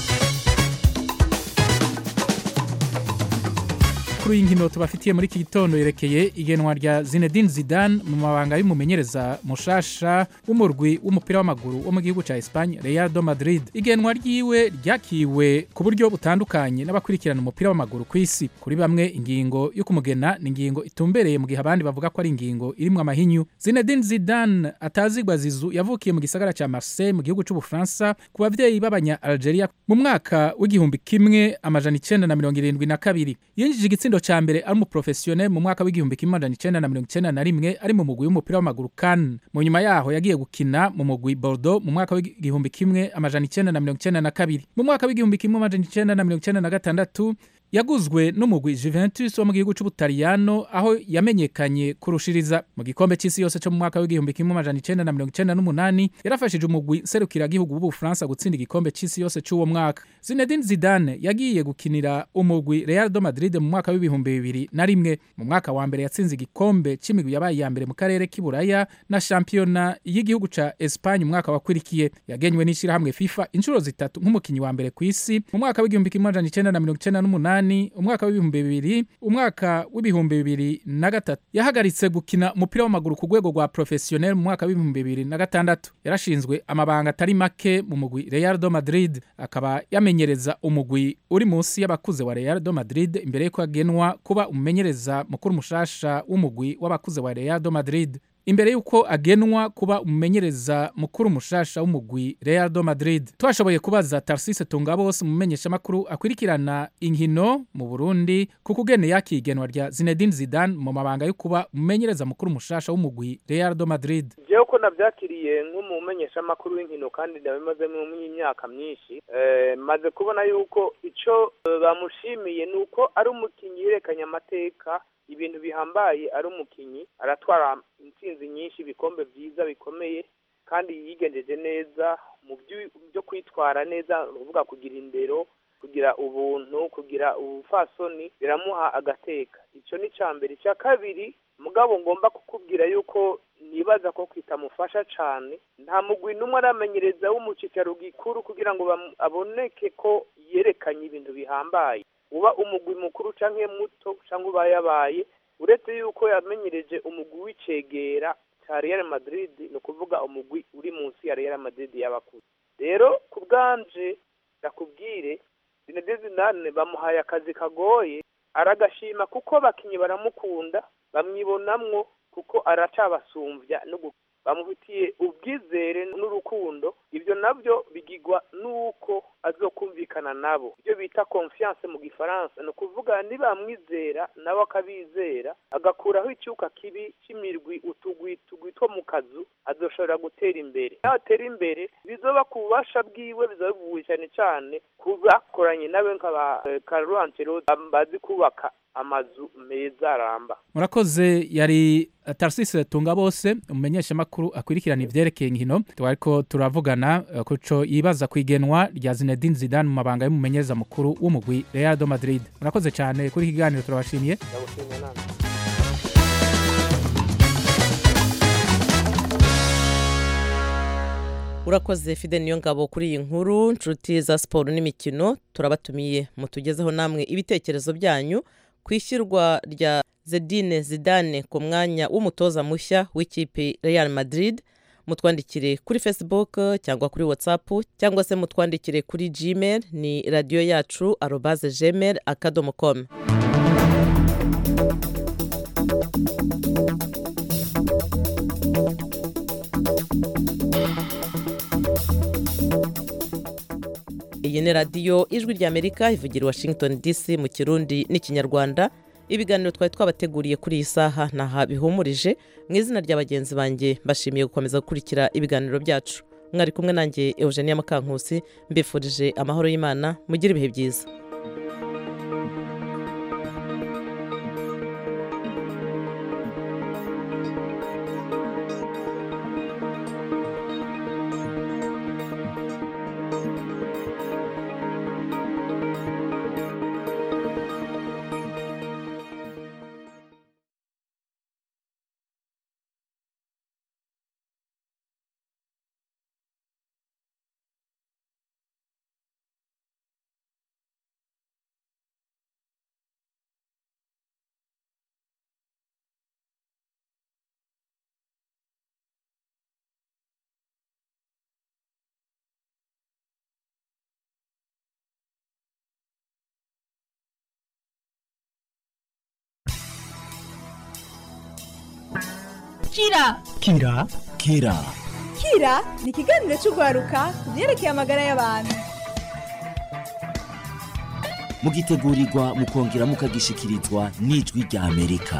amakuru y'inkino tubafitiye muri iki gitondo yerekeye igenwa rya Zinedine Zidane mu mabanga y'umumenyereza mushasha w'umurwi w'umupira w'amaguru wo mu gihugu cya Espagne Real de Madrid igenwa ryiwe ryakiwe ku buryo butandukanye n'abakurikirana umupira w'amaguru ku isi kuri bamwe ingingo yo kumugena ni ingingo itumbereye mu gihe abandi bavuga ko ari ingingo irimo amahinyu Zinedine Zidane atazigwa zizu yavukiye mu gisagara cya Marseille mu gihugu cy'Ubufaransa ku bavyeyi b'abanya Algeria mu mwaka w'igihumbi kimwe amajana icenda na mirongo irindwi na kabiri yinjije igitsindo cya mbere ari umuprofesiyoneri mu mwaka w'igihumbi kimwe amajana icenda na mirongo icenda na rimwe ari mu mugwi w'umupira w'amaguru kan mu nyuma yaho yagiye gukina mu mugwi Bordeaux mu mwaka w'igihumbi kimwe amajana icenda na mirongo icenda na kabiri mu mwaka w'igihumbi kimwe amajana icenda na mirongo icenda na gatandatu yaguzwe n'umugwi Juventus wo mu gihugu cy'Ubutaliyano aho yamenyekanye kurushiriza mu gikombe cy'isi yose cyo mu mwaka w'igihumbi kimwe amajana icenda na mirongo icenda n'umunani yarafashije umugwi serukiragihugu w'Ubufaransa gutsinda igikombe cy'isi yose cy'uwo mwaka Zinedine Zidane yagiye gukinira umugwi Real de Madrid mu mwaka w'ibihumbi bibiri na rimwe mu mwaka wa mbere yatsinze igikombe cy'imigwi yabaye iya mbere mu karere k'iburaya na shampiyona y'igihugu ca Espagne umwaka wakurikiye yagenywe n'ishyirahamwe FIFA inshuro zitatu nk'umukinnyi wa mbere ku isi mu mwaka w'igihumbi kimwe amajana icenda na mirongo icenda n'umunani umwaka w'ibihumbi bibiri umwaka w'ibihumbi bibiri na gatatu yahagaritse gukina umupira w'amaguru ku rwego rwa professionel mu mwaka w'ibihumbi bibiri na gatandatu yarashinzwe amabanga atari make mu mugwi Real de Madrid akaba yamenyereza umugwi uri munsi y'abakuze wa Real de Madrid imbere y'uko agenwa kuba umumenyereza mukuru mushasha w'umugwi w'abakuze wa Real de Madrid imbere y'uko agenwa kuba umumenyereza mukuru mushasha w'umugwi Real de Madrid twashoboye kubaza Tarsise Tungabose umumenyeshamakuru akurikirana inkino mu Burundi ku kugene yakigenwa rya Zinedine Zidane mu mabanga yo kuba umumenyereza mukuru mushasha w'umugwi Real de Madrid jewe ko navyakiriye nk'umumenyeshamakuru w'inkino kandi ndabimazemo imyaka myinshi eh, maze kubona yuko ico eh, bamushimiye nuko ari umukinyi yerekanye amateka ibintu bihambaye ari umukinyi aratwara intsinzi nyinshi ibikombe byiza bikomeye kandi yigenjeje neza mu byo kwitwara neza uvuga kugira indero kugira ubuntu kugira ubufasoni biramuha agateka icyo ni icya mbere icya kabiri mugabo ngomba kukubwira yuko nibaza ko kitamufasha cyane nta mugwi n'umwe aramenyereza w'umucicaro gikuru kugira ngo aboneke ko yerekanye ibintu bihambaye uba umugwi mukuru cyangwa muto cyangwa uba yabaye uretse yuko yamenyereje umugwi w'icegera cya Real Madrid ni ukuvuga umugwi uri munsi ya Real Madrid y'abakuze rero ku bwanje ndakubwire Zinedine Zidane bamuhaye akazi kagoye aragashima kuko abakinnyi baramukunda bamwibonamwo kuko aracabasumbya no bamufitiye ubwizere n'urukundo ibyo nabyo bigigwa n'uko azokumvikana nabo ibyo bita confiance mu gifaransa ni ukuvuga nibamwizera nawe akabizera agakuraho icyuka kibi cy'imirwi utugwi tugwi two mu kazu azoshobora gutera imbere natera imbere bizoba ku bubasha bwiwe bizoba bivuye cyane cyane ku bakoranye nawe nk'aba Carlo Ancelotti bazi kubaka amazu meza aramba murakoze yari tarsise tunga bose umumenyeshamakuru akurikirana ivyerekeye inkino twariko turavugana kuco yibaza kwigenwa rya Zinedine Zidane mu mabanga y'umumenyereza mukuru w'umugwi Real de Madrid murakoze cyane kuri iki kiganiro turabashimiye urakoze fide niyo ngabo kuri iyi nkuru nshuti za siporo n'imikino turabatumiye mutugezeho namwe ibitekerezo byanyu ku ishyirwa rya zedine zidane ku mwanya w'umutoza mushya w'ikipe Real Madrid mutwandikire kuri facebook cyangwa kuri whatsapp cyangwa se mutwandikire kuri gmail ni radiyo yacu arobaze gmail akadomo com iyi ni radiyo ijwi ry'amerika ivugira i washington dc mu kirundi n'ikinyarwanda ibiganiro twari twabateguriye kuri iyi saha ntaha bihumurije mu izina rya bagenzi banjye mbashimiye gukomeza gukurikira ibiganiro byacu mwari kumwe nanjye eugenia mukankusi mbifurije amahoro y'imana mugire ibihe byiza kira kira kira kira ni ikiganiro cy'urwaruka ku byerekeye amagara y'abantu mugitegurirwa mukongera mukagishikirizwa n'ijwi rya amerika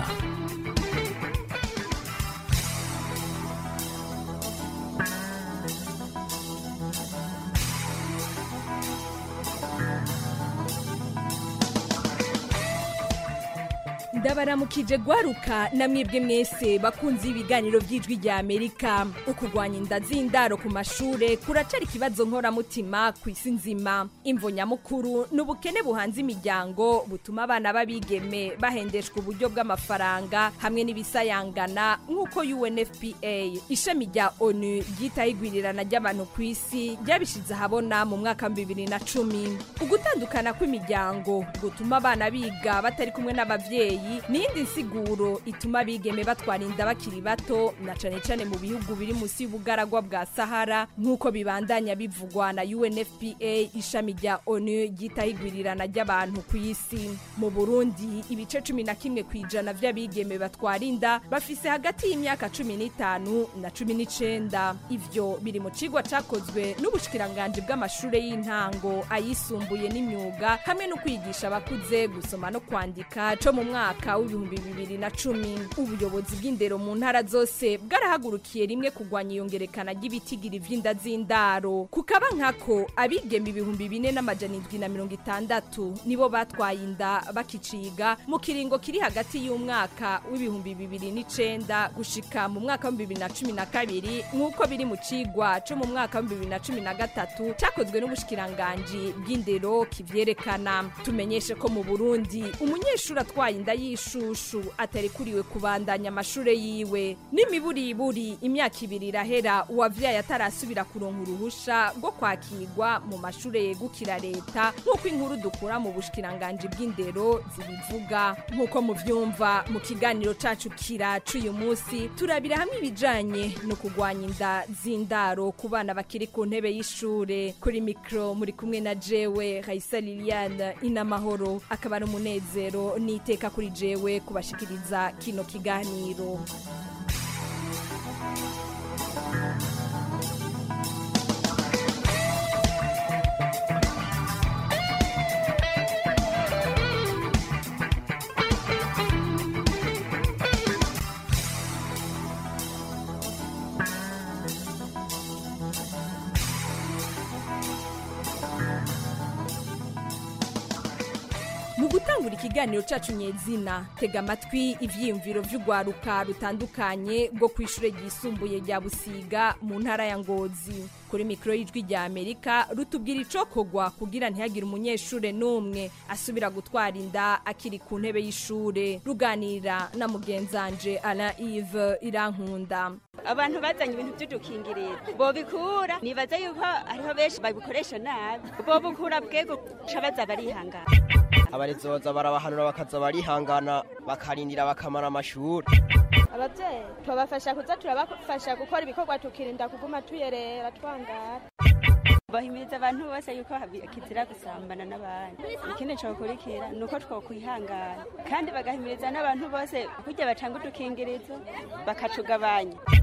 ndabaramukije gwaruka namwebwe mwese bakunze ibiganiro by'ijwi rya amerika ukugwanya inda z'indaro ku mashure kuracari ikibazo nkoramutima ku isi nzima imvo nyamukuru ni ubukene buhanze imiryango butuma abana b'abigeme bahendeshwa uburyo bw'amafaranga hamwe n'ibisayangana nk'uko unfpa ishami rya onu ryitaho igwirirana ry'abantu ku isi ryabishize ahabona mu mwaka wa bibiri na cumi ugutandukana kw'imiryango gutuma abana biga batari kumwe n'abavyeyi n'iyindi nsiguro ituma abigeme batwara inda bakiri bato na cane cane mu bihugu biri munsi y'ubugaragwa bwa sahara nk'uko bibandanya bivugwa na unfpa ishami rya onu ryitaho igwirirana ry'abantu ku isi mu burundi ibice cumi na kimwe ku ijana vy'abigeme batwara inda bafise hagati y'imyaka cumi n'itanu na cumi n'icenda ivyo biri mu cigwa cakozwe n'ubushikiranganji bw'amashure y'intango ayisumbuye n'imyuga hamwe no kwigisha abakuze gusoma no kwandika co mu mwaka mwaka w'ibihumbi bibiri na cumi ubuyobozi bw'indero mu ntara zose bwarahagurukiye rimwe kugwanya iyongerekana ry'ibitigiri vy'inda z'indaro kukaba nkako abigeme ibihumbi bine n'amajana indwi na mirongo itandatu nibo batwaye inda bakiciga mu kiringo kiri hagati y'umwaka w'ibihumbi bibiri n'icenda gushika mu mwaka w'ibihumbi bibiri na cumi na kabiri nk'uko biri mu cigwa co mu mwaka w'ibihumbi bibiri na cumi na gatatu cakozwe n'ubushikiranganji bw'indero kivyerekana tumenyeshe ko mu burundi umunyeshuri atwaye inda y'ishushu atarikuriwe kubandanya amashure yiwe n'imiburiburi imyaka ibiri irahera uwavyaye atarasubira kuronka uruhusha rwo kwakirwa mu mashure yegukira leta nk'uko inkuru dukura mu bushikiranganji bw'indero zibivuga nk'uko muvyumva mu kiganiro cacu kira c'uyu munsi turabira hamwe ibijanye no kugwanya inda z'indaro ku bana bakiri ku ntebe y'ishure kuri mikro muri kumwe na jewe Raisa Liliane inamahoro akaba ari umunezero n'iteka kuri jewe kubashikiriza kino kiganiro mu gutangura ikiganiro cacu nyezina tega amatwi ivyiyumviro vy'urwaruka rutandukanye rwo ku ishure ryisumbuye rya busiga mu ntara ya ngozi kuri mikoro y'ijwi rya amerika rutubwira icokogwa kugira ntihagire umunyeshure n'umwe asubira gutwara inda akiri ku ntebe y'ishure ruganira na mugenzanje alain ive irankunda abantu bazanye ibintu by'udukingirizo bobikura nibaza yuko hariho benshi babikoresha nabi bobukura bwego ca baza barihangana abarezi boza barabahanura bakaza barihangana bakarindira bakamara amashuri ababyeyi tubafasha kuza turabafasha gukora ibikorwa tukirinda kuguma tuyerera twangara bahimiriza abantu bose yuko kizira gusambana n'abandi ikindi cokurikira ni uko twokwihangana kandi bagahimiriza n'abantu bose kurya bacanga udukingirizo bakatugabanya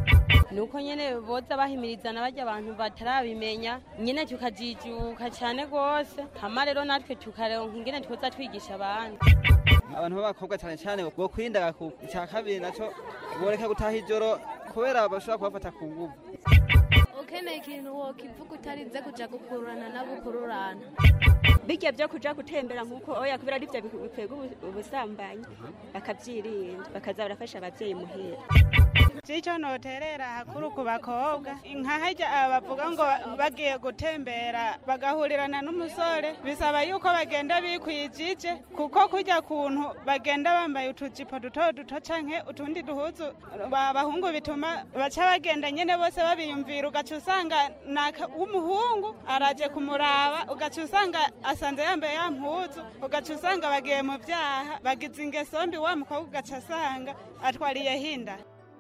nuko nyene boza bahimirizana barya abantu batarabimenya nyene tukajijuka cyane rwose hama rero natwe tukaronka ingene twoza twigisha abandi abantu b'abakobwa cyane cyane bwo kwirinda ku icya kabiri nacyo boreka gutaha ijoro kubera bashobora kubafata ku nguvu ukeneye ikintu wokivuga utarinze kuja gukururana n'abukururana bijya byo kuja gutembera nk'uko oya kubera ari byo bikwega ubusambanyi bakabyirinda bakaza barafasha ababyeyi muhera icyo noterera hakuru ku bakobwa nka hajya bavuga ngo bagiye gutembera bagahurirana n'umusore bisaba yuko bagenda bikwijije kuko kujya kuntu bagenda bambaye utujipo duto duto canke utundi duhuzu abahungu bituma baca bagenda nyene bose babiyumvira ugaca usanga w'umuhungu araje kumuraba ugaca usanga asanze yambaye ya mpuzu ugaca usanga bagiye mu vyaha bagize ingeso mbi wa mukobwa ugaca asanga atwariye hinda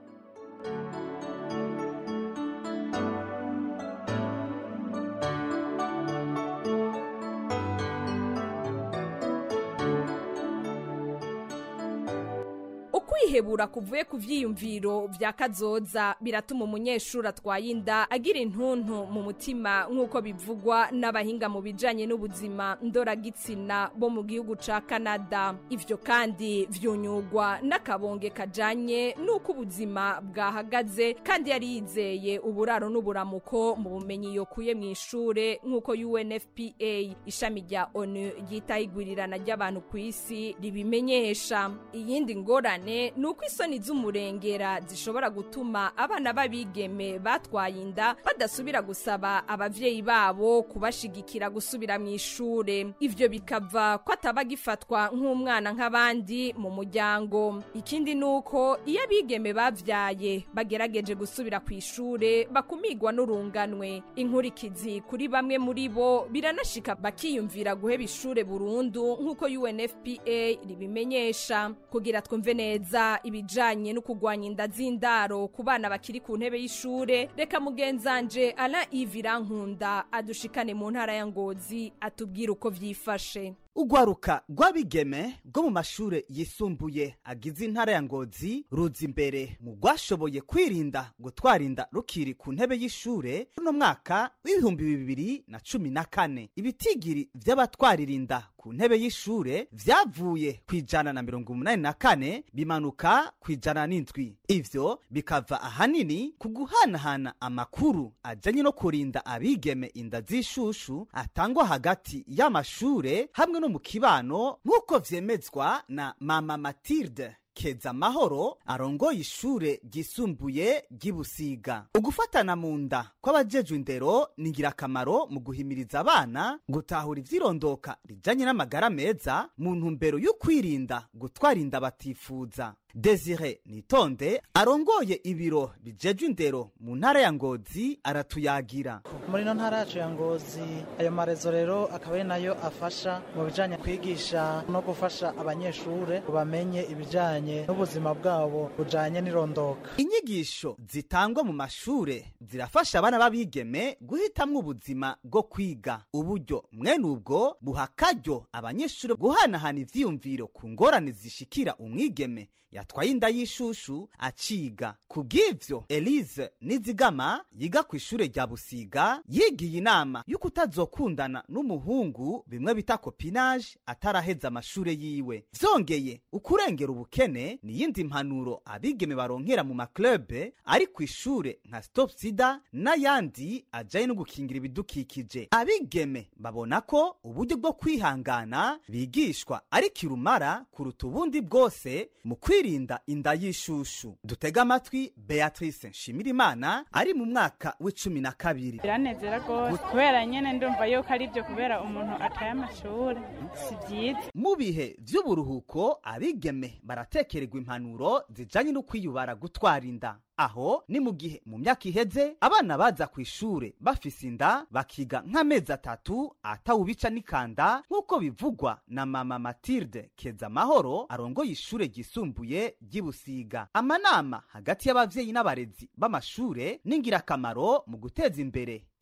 ukwihebura kuvuye ku vyiyumviro vya kazoza biratuma umunyeshuri atwaye inda agira intuntu mu mutima nk'uko bivugwa n'abahinga mu bijanye n'ubuzima ndoragitsina bo mu gihugu ca kanada ivyo kandi vyunyugwa n'akabonge kajanye n'uko ubuzima bwahagaze kandi yari yizeye uburaro n'uburamuko mu bumenyi yokuye mu ishure nk'uko unfpa ishami rya onu ryitaho igwirirana ry'abantu ku isi ribimenyesha iyindi ngorane ni uko isoni z'umurengera zishobora gutuma abana b'abigeme batwaye inda badasubira gusaba abavyeyi babo kubashigikira gusubira mu ishure ivyo bikava ko ataba gifatwa nk'umwana nk'abandi mu muryango ikindi ni uko iyo abigeme bavyaye bagerageje gusubira ku ishure bakumigwa n'urunganwe inkurikizi kuri bamwe muri bo biranashika bakiyumvira guheba ishure burundu nk'uko unfpa ribimenyesha kugira twumve neza neza ibijanye no kugwanya inda z'indaro ku bana bakiri ku ntebe y'ishure reka mugenzanje ala ivirankunda adushikane mu ntara ya ngozi atubwire uko vyifashe urwaruka rw'abigeme rwo mu mashure yisumbuye agize intara ya ngozi ruza imbere mu rwashoboye kwirinda gutwara inda rukiri ku ntebe y'ishure runo mwaka w'ibihumbi bibiri na cumi na kane ibitigiri vy'abatwarira inda ku ntebe y'ishure vyavuye ku ijana na mirongo umunani na kane bimanuka ku ijana n'indwi ivyo bikava ahanini ku guhanahana amakuru ajanye no kurinda abigeme inda z'ishushu atangwa hagati y'amashure hamwe no mu kibano nk'uko vyemezwa na mama matilde keza amahoro arongoye ishure ryisumbuye ry'ibusiga ugufatana mu nda kw'abajejwe indero ni ingirakamaro mu guhimiriza abana gutahura ivyirondoka rijanye n'amagara meza mu ntumbero yo kwirinda gutwara inda batifuza desire nitonde arongoye ibiro bijejwe indero mu ntara ya ngozi aratuyagira muri ino ntara yacu ya ngozi ayo marezo rero akaba ari nayo afasha mu bijanye kwigisha no gufasha abanyeshure bamenye ibijanye n'ubuzima bwabo bujanye n'irondoka inyigisho zitangwa mu mashure zirafasha abana b'abigeme guhitamwo ubuzima bwo kwiga uburyo mwene ubwo buha akaryo abanyeshure guhanahana ivyiyumviro ku ngorane zishikira umwigeme yatwaye inda y'ishushu aciga ku bw'ivyo elise nizigama yiga ku ishure rya busiga yigiye inama y'uko utazokundana n'umuhungu bimwe bita kopinage ataraheza amashure yiwe vyongeye ukurengera ubukene niyindi mpanuro abigeme baronkera mu maklube ari ku ishure nka stop sida n'ayandi ajanye no gukingira ibidukikije abigeme babona ko uburyo bwo kwihangana bigishwa ari kirumara kuruta ubundi bwose mu kwirinda inda y'ishushu dutega amatwi beatrice nshimirimana ari mu mwaka w'icumi na kabiri biranezera rwose kubera nyene ndumva yuko ari byo kubera umuntu ataye amashuri si byiza mu bihe vy'uburuhuko abigeme baratekererwa impanuro zijanye no kwiyubara gutwara inda aho ni mu gihe mu myaka iheze abana baza ku ishure bafise inda bakiga nk'amezi atatu atawubica n'ikanda nk'uko bivugwa na mama matilde keza amahoro arongoye ishure ryisumbuye ry'ibusiga amanama hagati y'abavyeyi n'abarezi b'amashure ni ingirakamaro mu guteza imbere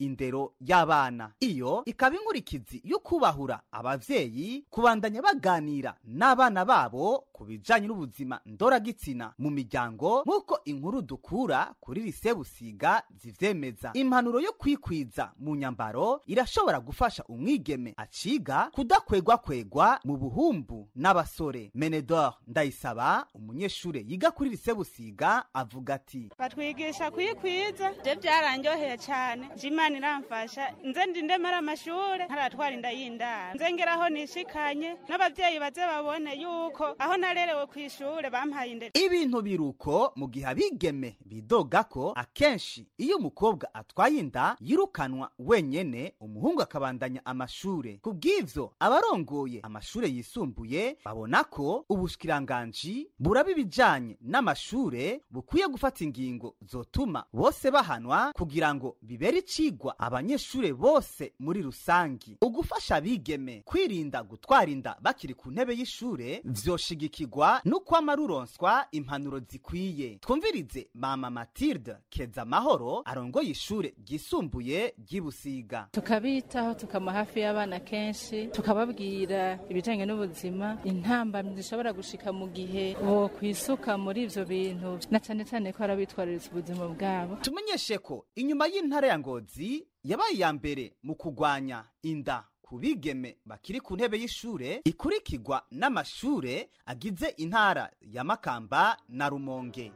indero y'abana iyo ikaba inkurikizi yo kubahura abavyeyi kubandanya baganira n'abana babo ku bijanye n'ubuzima ndoragitsina mu miryango nk'uko inkuru dukura kuri lise busiga zivyemeza impanuro yo kwikwiza mu nyambaro irashobora gufasha umwigeme aciga kudakwegwakwegwa mu buhumbu n'abasore menedor ndayisaba umunyeshure yiga kuri lise busiga avuga ati batwigisha kuyikwiza byo byaranyoheye cyane jimana iramfasha nze ndindemara amashure ntaratwara inda y'indaro nze ngeraho nishikanye n'abavyeyi baze babone yuko aho narerewe ku ishure bampaye indero ibintu biruko mu gihe abigeme bidoga ko akenshi iyo umukobwa atwaye inda yirukanwa wenyene umuhungu akabandanya amashure ku bw'ivyo abarongoye amashure yisumbuye babona ko ubushikiranganji buraba ibijanye n'amashure bukwiye gufata ingingo zotuma bose bahanwa kugira ngo bibere icigwa abanyeshure bose muri rusangi ugufasha abigeme kwirinda gutwara inda bakiri ku ntebe y'ishure vyoshigikirwa n'ukwama ruronswa impanuro zikwiye twumvirize mama matilde keza mahoro arongoye ishure ryisumbuye ry'ibusiga tukabitaho tukama hafi y'abana kenshi tukababwira ibijanye n'ubuzima intambamyi zishobora gushika mu gihe bo kwisuka muri ivyo bintu na cane cane ko arabitwararitse ubuzima bwabo tumenyeshe ko inyuma y'intara ya ngozi yabaye iya mbere mu kugwanya inda ku bigeme bakiri ku ntebe y'ishure ikurikirwa n'amashure agize intara ya makamba na rumonge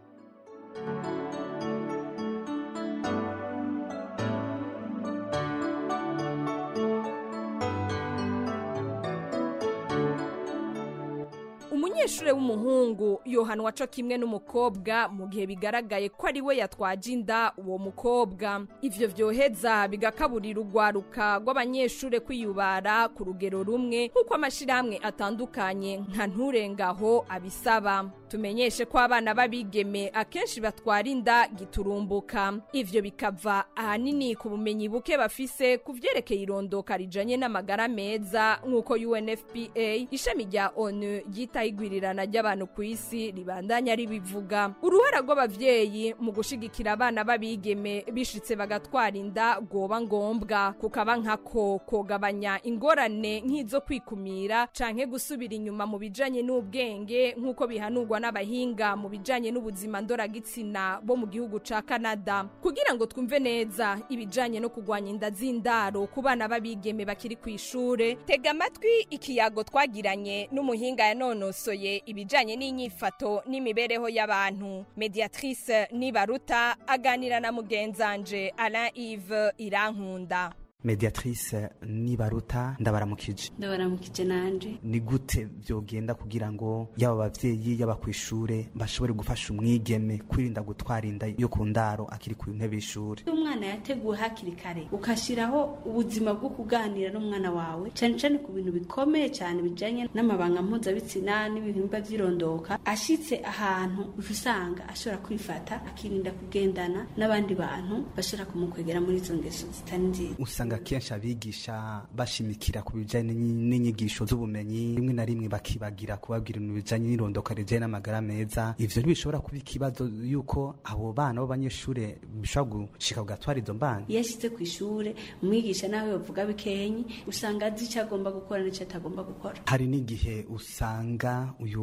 umunyeshuri w'umuhungu yohanwa co kimwe n'umukobwa mu gihe bigaragaye ko ari we yatwaje inda uwo mukobwa ivyo vyoheza bigakaburira urwaruka rw'abanyeshure kwiyubara ku rugero rumwe nk'uko amashirahamwe atandukanye nka nturengaho abisaba tumenyeshe ko abana b'abigeme akenshi batwara inda giturumbuka ivyo bikava ahanini ku bumenyi buke bafise ku vyerekeye irondoka rijanye n'amagara meza nk'uko UNFPA ishami rya ONU ryitaho igwirirana ry'abantu ku isi ribandanya ribivuga uruhara rw'abavyeyi mu gushigikira abana b'abigeme bishitse bagatwara inda rwoba ngombwa kukaba nkako kogabanya ingorane nk'izo kwikumira canke gusubira inyuma mu bijanye n'ubwenge nk'uko bihanurwa n'abahinga mu bijanye n'ubuzima ndoragitsina bo mu gihugu ca Canada kugira ngo twumve neza ibijanye no kugwanya inda z'indaro ku bana b'abigeme bakiri ku ishure tega amatwi ikiyago twagiranye n'umuhinga yanonosoye ibijanye n'inyifato n'imibereho y'abantu mediatrice nibaruta aganira na mugenzanje Alain Yves Irankunda mediatrice nibaruta ndabaramukije ndabaramukije nanje ni gute vyogenda kugira ngo yaba abavyeyi yaba kw'ishure bashobore gufasha umwigeme kwirinda gutwara inda yo ku ndaro akiri ku ntebe y'ishure iyo umwana yateguwe hakiri kare ukashiraho ubuzima bwo kuganira n'umwana wawe cane cane ku bintu bikomeye cyane bijanye n'amabanga mpuzabitsina n'ibihimba vy'irondoka ashitse ahantu uca usanga ashobora kwifata akirinda kugendana n'abandi bantu bashobora kumukwegera muri izo ngeso zitari nziza usanga kenshi abigisha bashimikira ku bijanye n'inyigisho z'ubumenyi rimwe na rimwe bakibagira kubabwira ibintu bijanye n'irondoka rijanye n'amagara meza ivyo ntibishobora kuba ikibazo yuko abo bana b'abanyeshure bishobora gushika kugatwara izo mbana iyo ashitse ku ishure umwigisha nawe bavuga bikenyi usanga azi ico agomba gukora n'ico atagomba gukora hari n'igihe usanga uyu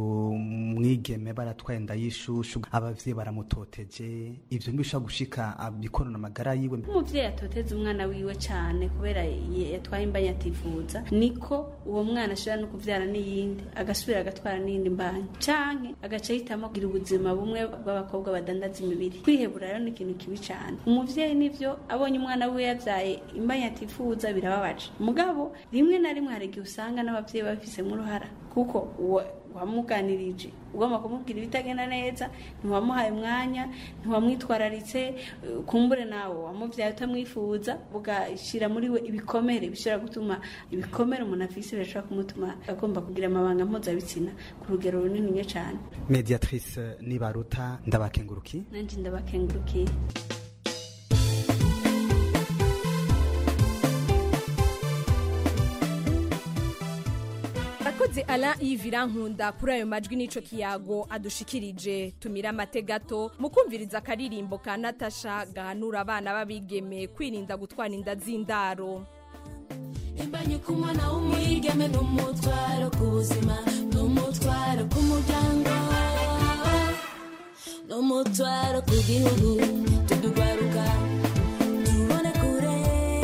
mwigeme baratwaye inda y'ishushu abavyeyi baramutoteje ivyo ntibishobora gushika abikorana amagara yiwe umuvyeyi atoteza umwana wiwe cane kubera yatwaye imbanya atifuza niko uwo mwana ashobora no kuvyara n'iyindi agasubira agatwara n'iyindi mbanya canke agaca ahitamo kugira ubuzima bumwe bw'abakobwa badandaza imibiri kwihebura rero ni ikintu kibi cane umuvyeyi nivyo abonye umwana wiwe yavyaye imbanya atifuza birababaje mugabo rimwe na rimwe hari igihe usanga n'abavyeyi babifisemo uruhara kuko uwo wamuganirije ugomba kumubwira ibitagenda neza ntiwamuhaye umwanya ntiwamwitwararitse kumbure nawe wamubyaye utamwifuza ugashyira muri we ibikomere bishobora gutuma ibikomere umuntu afise birashobora kumutuma agomba kugira amabanga mpuzabitsina ku rugero runini cyane mediatrice nibaruta ndabakenguruki nanjye ndabakengurukiye arakoze Alain Yves Nkunda kuri ayo majwi n'ico kiyago adushikirije tumira amate gato mu kumviriza akaririmbo ka Natasha gahanura abana b'abigeme kwirinda gutwara inda z'indaro imbanye ku mwana w'umwigeme n'umutwaro ku buzima n'umutwaro ku muryango n'umutwaro ku gihugu tudugaruka tubone kure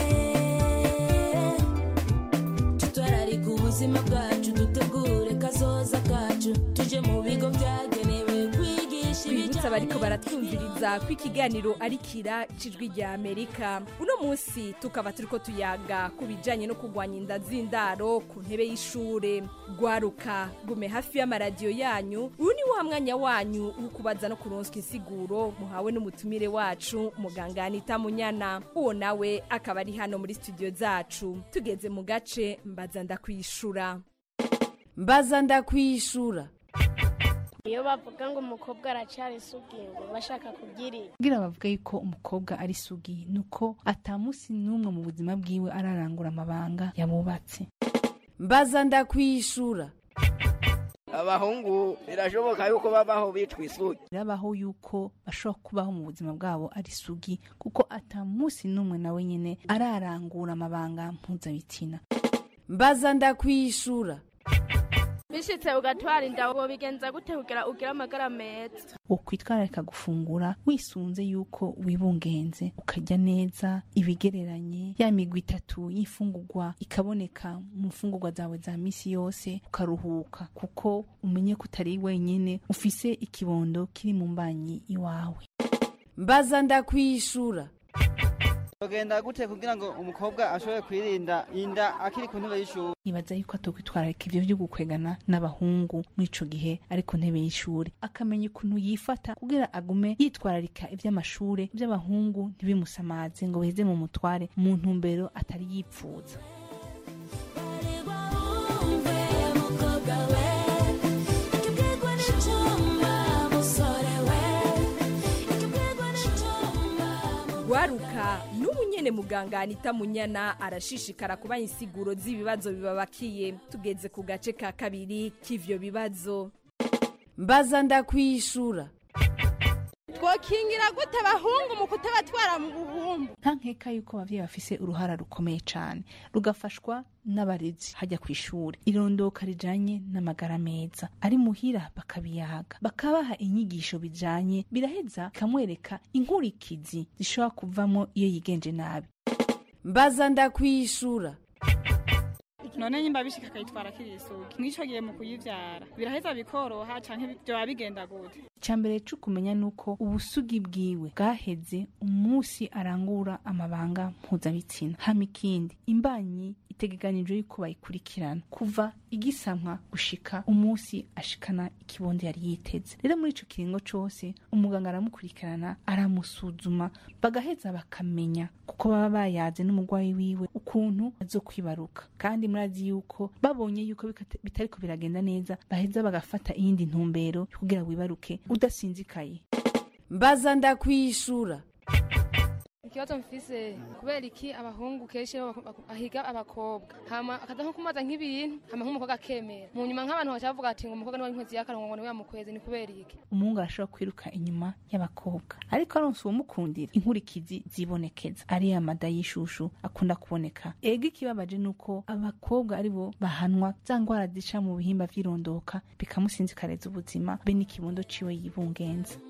tutwararika ubuzima bwacu dutegure kazoza kacu tuje mu bigo byagenewe kwigisha twibutsa abariko baratwumviriza ko ikiganiro ari kira cijwi rya amerika uno munsi tukaba turiko tuyaga ku bijanye no kurwanya inda z'indaro ku ntebe y'ishure gwaruka gume hafi y'amaradiyo yanyu uyu ni wa mwanya wanyu wo kubaza no kuronswa insiguro muhawe n'umutumire wacu muganga anita munyana uwo nawe akaba ari hano muri studio zacu tugeze mu gace mbaza ndakwishura mbaza ndakwishura iyo bavuga ngo umukobwa aracyari isugi ngo bashaka kubyirinda kugira bavuga yuko umukobwa ari sugi nuko atamusi n'umwe mu buzima bwiwe ararangura amabanga yabubatse mbaza ndakwishura abahungu birashoboka yuko babaho bitwa isugi birabaho yuko bashobora kubaho mu buzima bwabo ari sugi kuko atamusi n'umwe nawe nyine ararangura amabanga mpuzabitsina mbaza ndakwishura bishitse ugatwara inda wobigenza gute kugira ugire amagara meza ukwitwararika gufungura wisunze yuko wibungenze ukarya neza ibigereranye ya migwi itatu y'imfungurwa ikaboneka mu mfungurwa zawe za misi yose ukaruhuka kuko umenye ko utari wenyine ufise ikibondo kiri mu mbanyi iwawe mbaza ndakwishura Bagenda gute kugira ngo umukobwa ashobore kwirinda inda akiri ku ntebe y'ishuri nibaza yuko atokwitwararika ivyo vyo gukwegana n'abahungu muri ico gihe ari ku ntebe y'ishuri akamenya ukuntu yifata kugira agume yitwararika ivy'amashure ivy'abahungu ntibimusamaze ngo biheze mu mutware mu ntumbero atari yipfuza mukobwa we ikibwirwa n'icyuma musore we ikibwirwa n'icyuma gwaruka n'ubu nyene muganga anita munyana arashishikara kubaha insiguro z'ibibazo bibabakiye tugeze ku gace ka kabiri k'ivyo bibazo mbaza ndakwishura twokingira gute abahungu mu kutabatwara mu buhumbu nta nkeka yuko abavyeyi bafise uruhara rukomeye cane rugafashwa n'abarezi hajya ku ishuri irondoka rijanye n'amagara meza ari muhira bakabiyaga bakabaha inyigisho bijanye biraheza bikamwereka inkurikizi zishobora kuvamo iyo yigenje nabi mbaza ndakwishura none nyimba bishika akayitwara akiri isugi mw'ico gihe mu kuyivyara biraheza bikoroha canke vyoba bigenda gute icyambere cyo kumenya nuko ubusugi bwiwe bwaheze umunsi arangura amabanga mpuzabitsina hama ikindi imbanyi itegekanijwe yuko bayikurikirana kuva igisamwa gushika umunsi ashikana ikibondo yari yiteze rero muri ico kiringo cose umuganga aramukurikirana aramusuzuma bagaheza bakamenya kuko baba bayaze n'umurwayi wiwe ukuntu azokwibaruka kandi murazi yuko babonye yuko bikata- bitariko biragenda neza baheza bagafata iyindi ntumbero yo kugira wibaruke udasinzikaye mbaza ndakwishura ikibazo mfise kubera iki abahungu kenshi iyo bako- bako- ahiga abakobwa hama akaza nko kumaza nk'ibintu hama nk'umukobwa akemera mu nyuma nk'abantu baca bavuga ati ngo umukobwa niwe inkwezi y'akarongo ngo niwe yamukwezi ni kubera iki umuhungu arashobora kwiruka inyuma y'abakobwa ariko aronse uwumukundira inkurikizi zibonekeza ari ya mada y'ishushu akunda kuboneka ego ikibabaje ni uko abakobwa ari bo bahanwa za ngwara zica mu bihimba vy'irondoka bikamusinzikareza ubuzima be n'ikibondo ciwe yibungenza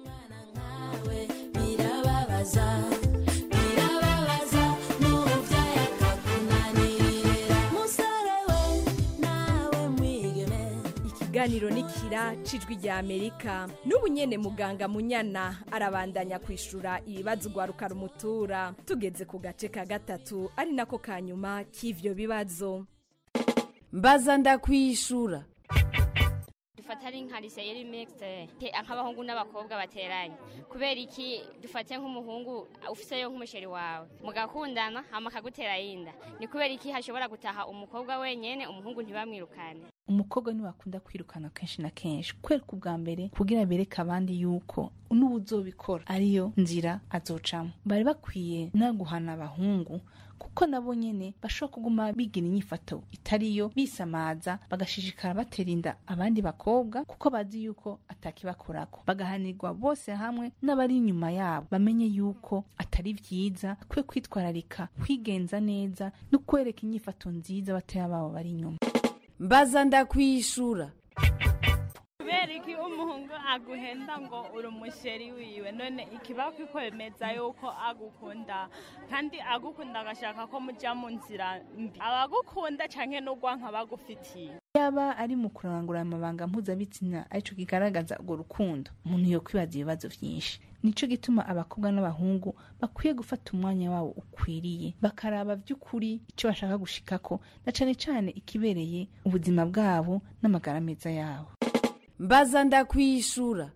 birababaza birababaza n'ubuvyaye akakunanirira musore we nawe mwigeme ikiganiro ni kira cijwi rya amerika n'ubu nyene muganga munyana arabandanya kwishura ibibazo ugwaruka rumutura tugeze ku gace ka gatatu ari nako ka nyuma k'ivyo bibazo mbaza ndakwishura dufata ari nka lise yari mixte te nk'abahungu n'abakobwa bateranye kubera iki dufate nk'umuhungu ufiseyo nk'umusheri wawe mugakundana hama akagutera yinda ni kubera iki hashobora gutaha umukobwa wenyene umuhungu ntibamwirukane umukobwa niwe akunda kwirukana kenshi na kenshi kwereka ubwa mbere kugira bereke abandi yuko n'ubu uzobikora ariyo nzira azocamo bari bakwiye no guhana abahungu kuko nabo nyene bashobora kuguma bigira inyifato itariyo bisamaza bagashishikara batera inda abandi bakobwa kuko bazi yuko atakibakorako bagahanirwa bose hamwe n'abari inyuma yabo bamenye yuko atari vyiza kwe kwitwararika kwigenza neza no kwereka inyifato nziza batoya babo bari inyuma mbaza ndakwishura kubera iki umuhungu aguhenda ngo uri umusheri wiwe none ikiba kwemeza yuko agukunda kandi agukunda agashaka ko mujya mu nzira mbi abagukunda canke n'ugwanka bagufitiye yaba ari mu kurangura amabanga mpuzabitsina arico kigaragaza urwo rukundo umuntu yo kwibaza ibibazo vyinshi nico gituma abakobwa n'abahungu bakwiye gufata umwanya wabo ukwiriye bakaraba vy'ukuri ico bashaka gushikako na cane cane ikibereye ubuzima bwabo n'amagara meza yabo mbaza ndakwishura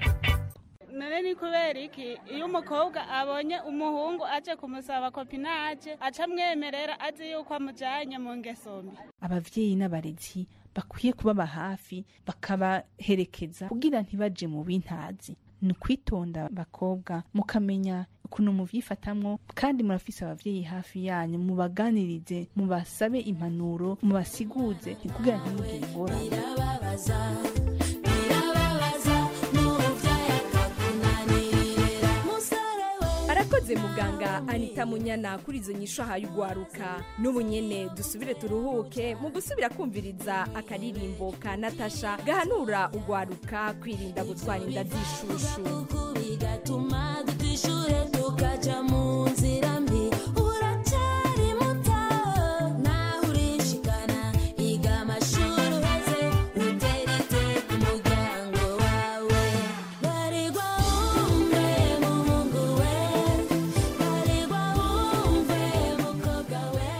none ni kubera iki iyo umukobwa abonye umuhungu aje kumusaba kopinaje aca amwemerera azi yuko amujanye mu ngeso mbi abavyeyi n'abarezi bakwiye kubaba hafi bakabaherekeza kugira ntibaje mu bintazi ni ukwitonda bakobwa mukamenya ukuntu muvyifatamwo kandi murafise abavyeyi hafi yanyu mubaganirize mubasabe impanuro mubasiguze kugira ntimugire ingorane birababaza birababaza n'ubuvyaye akakunanirira musore we arakoze muganga anita munyana kuri izo nyisho ahaye ugwaruka n'ubu nyene dusubire turuhuke mu gusubira kumviriza akaririmbo ka natasha gahanura ugwaruka kwirinda gutwara inda z'ishushu bigatuma dutishure tukaja mu nzira mbi uracyari muto naho urishikana iga amashuri uheze uteretse ku muryango wawe barirwa wumve muhungu we barirwa wumve mukobwa we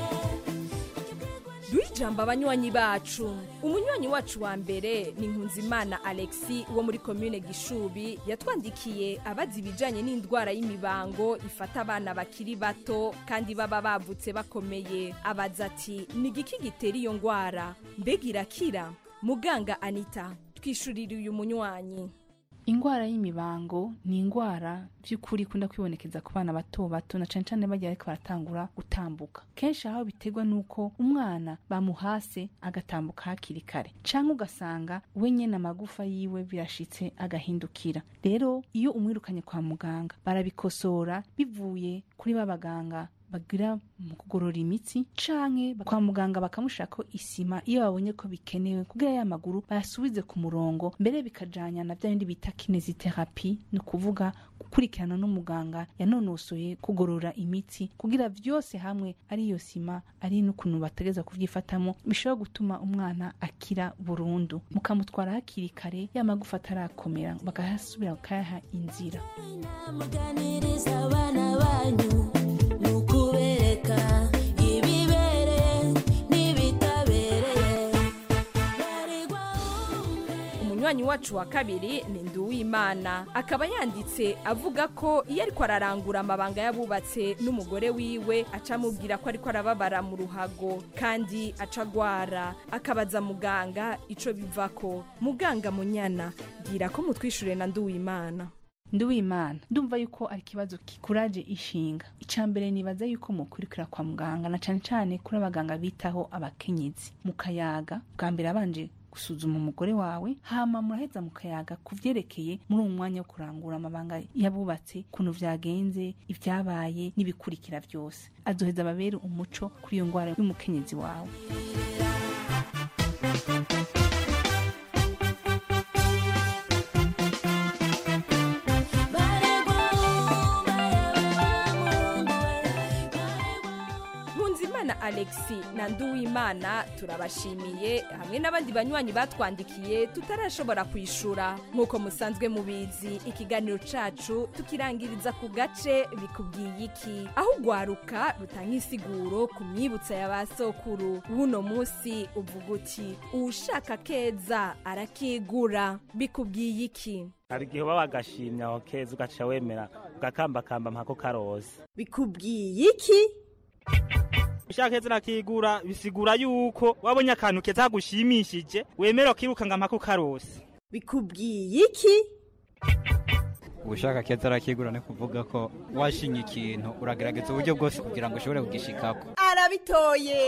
duhe ijambo abanywanyi bacu umunywanyi wacu wa mbere ni nkunzimana alexi wo muri komine gishubi yatwandikiye abazi ibijanye n'indwara y'imibango ifata abana bakiri bato kandi baba bavutse bakomeye abaza ati ni igiki gitera iyo ndwara mbega irakira muganga anita twishurire uyu munywanyi ingwara y'imibango ni ingwara by'ukuri ikunda kwibonekeza ku bana bato bato na cane cane bagiye ariko baratangura gutambuka kenshi aho biterwa n'uko umwana bamuhase agatambuka hakiri kare canke ugasanga we nyene amagufa yiwe birashitse agahindukira rero iyo umwirukanye kwa muganga barabikosora bivuye kuri ba baganga bagira mu kugorora imitsi canke kwa muganga bakamushirako isima iyo babonye ko bikenewe kugira ya maguru bayasubize ku murongo mbere bikajanya na bya bindi bita kineziterapi ni ukuvuga gukurikirana n'umuganga yanonosoye kugorora imitsi kugira vyose hamwe ari iyo sima ari n'ukuntu bategeza kuvyifatamo bishobora gutuma umwana akira burundu mukamutwara hakiri kare ya magufa atarakomera bakayasubira bakayaha inzira muganiriza abana banyu ni ukubereka ibibereye n'ibitabereye umunywanyi wacu wa kabiri ni nduwimana akaba yanditse avuga ko iyo ariko ararangura amabanga y'abubatse n'umugore wiwe aca amubwira ko ariko arababara mu ruhago kandi aca agwara akabaza muganga ico bivako muganga munyana bwira ko mutwishure na nduwimana nduwimana ndumva yuko ari ikibazo kikuraje ishinga icya mbere nibaza yuko mukurikira kwa muganga na cane cane kuri abaganga bitaho abakenyezi mukayaga bwa mbere abanje gusuzuma umugore wawe hama muraheza mukayaga ku vyerekeye muri uwo mwanya wo kurangura amabanga yabubatse ukuntu vyagenze ivyabaye n'ibikurikira vyose azoheza babere umuco kuri iyo ngwara y'umukenyezi wawe nkunzimana alexi na nduwimana turabashimiye hamwe n'abandi banywanyi batwandikiye tutarashobora kwishura nk'uko musanzwe mubizi ikiganiro cacu tukirangiriza ku gace bikubwiye iki aho ugwaruka rutanga insiguro ku myibutsa ya ba sokuru w'uno munsi uvuga uti uwushaka keza arakigura bikubwiye iki hari igihe uba wagashimye aho keza ugaca wemera ugakambakamba mpako karose bikubwiye iki ushaka keza urakigura bisigura yuko wabonye akantu keza kagushimishije wemera ukiruka ngo mpako karose bikubwiye iki ubushaka keza arakigura ni kuvuga ko washinye ikintu uragerageza uburyo bwose kugira ngo ushobore kugishikako arabitoye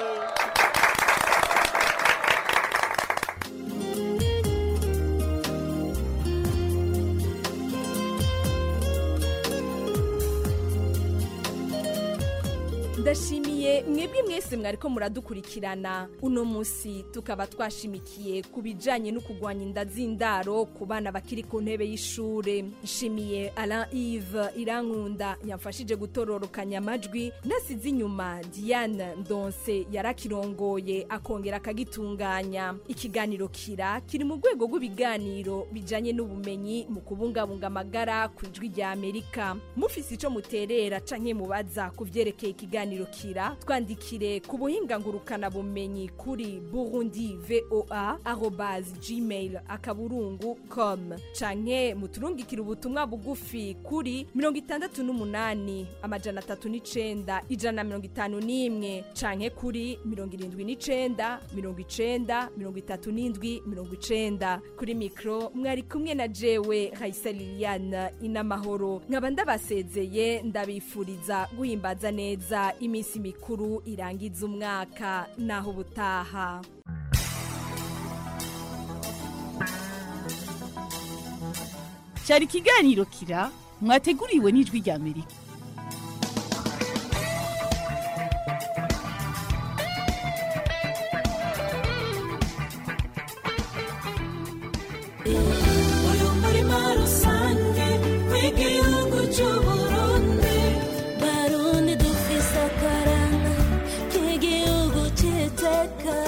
ndashimiye mwebwe mwese mwariko muradukurikirana uno munsi tukaba twashimikiye ku bijanye no kurwanya inda z'indaro ku bana bakiri ku ntebe y'ishure nshimiye alain ive irankunda yamfashije gutororokanya amajwi nasize inyuma diane ndonse yarakirongoye akongera akagitunganya ikiganiro kira kiri mu rwego rw'ibiganiro bijanye n'ubumenyi mu kubungabunga amagara ku ijwi rya amerika mufise ico muterera canke mubaza ku vyerekeye ikiganiro kira twandikire ku buhinga ngurukana bumenyi kuri burundi voa arobase gmail akaburungu com canke muturungikire ubutumwa bugufi kuri mirongo itandatu n'umunani amajana atatu n'icenda ijana na mirongo itanu n'imwe canke kuri mirongo irindwi n'icenda mirongo icenda mirongo itatu n'indwi mirongo icenda kuri mikro mwari kumwe na jewe raisa liliane inamahoro nkaba ndabasezeye ndabifuriza guhimbaza neza iminsi mikuru irangiza umwaka naho ubutaha cyari ikiganiro kira mwateguriwe n'ijwi rya amerika uyu murima rusange w'igihugu cy'uburundi barundi dufise akaranga k'igihugu cy'iteka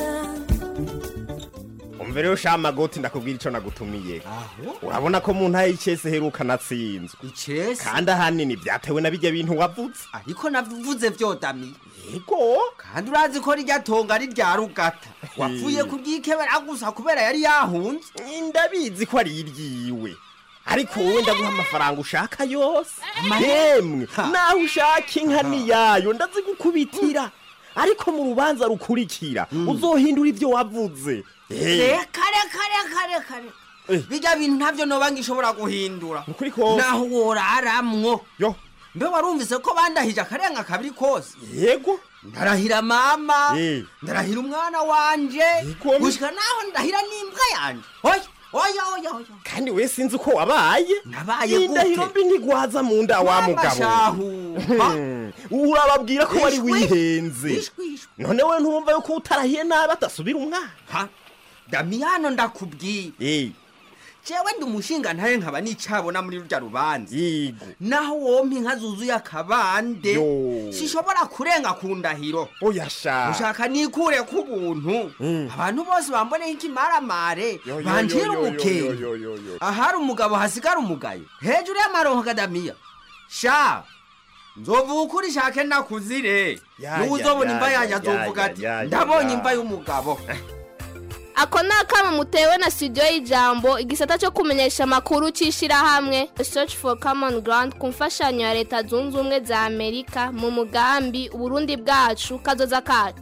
umva rero sha magoti ndakubwira ico nagutumiye urabona ko mu ntara y'icese heruka natsinzwe icese kandi ahanini vyatewe na bijya bintu wavuze ariko navuze vyodami yego kandi urazi ko rirya tonga ari rya rugata wapfuye kuryikebera gusa kubera yari yahunze ndabizi ko ari iryiwe ariko wowe ndaguha amafaranga ushaka yose Amahe- yemwe Ha. naho ushaka inka niyayo ndazigukubitira ariko mu rubanza rukurikira uzohindura ivyo wavuze Eh, reka reka reka reka reka bijya bintu ntabyo noba ngishobora guhindura ukuri kose naho woraramwo yo mbe warumvise ko bandahije akarenga kabiri kose yego ndarahira mama Eh. ndarahira umwana wanje gushika naho ndahira n'imbwa yanje oya oya oya oya kandi we sinzi uko wabaye nabaye indahiro mbi ntigwaza mu nda wa Mama mugabo shahu. Hmm, urababwira ko wari Ishwi. wihenze none we ntumva yuko utarahiye nabi atasubira umwana damiyano ndakubwira Eh, jewe ndi umushinga ntaye nkaba nicabona muri rurya rubanza yego naho wompa inka zuzuye akabande Yo. sishobora kurenga ku ndahiro oya sha ushaka nikure ku buntu abantu bose bamboneho ikimaramare Yo, yo, banjira yo, yo, ubukenge yo, yo, yo, yo. ahari umugabo hasigara umugayo hejuru y'amaronko kadamiya sha nzovuga ukuri shake nakuzire Ya, niwe ya, uzobona ya, imva ya, yanjye ya, azovuga ya, ati ya, ya, ndabonye ya." imva y'umugabo ako ni akamo mutewe na studio y'ijambo igisata cyo kumenyesha amakuru cy'ishyirahamwe search for common ground ku mfashanyo ya leta zunze ubumwe za amerika mu mugambi uburundi bwacu kazoza kacu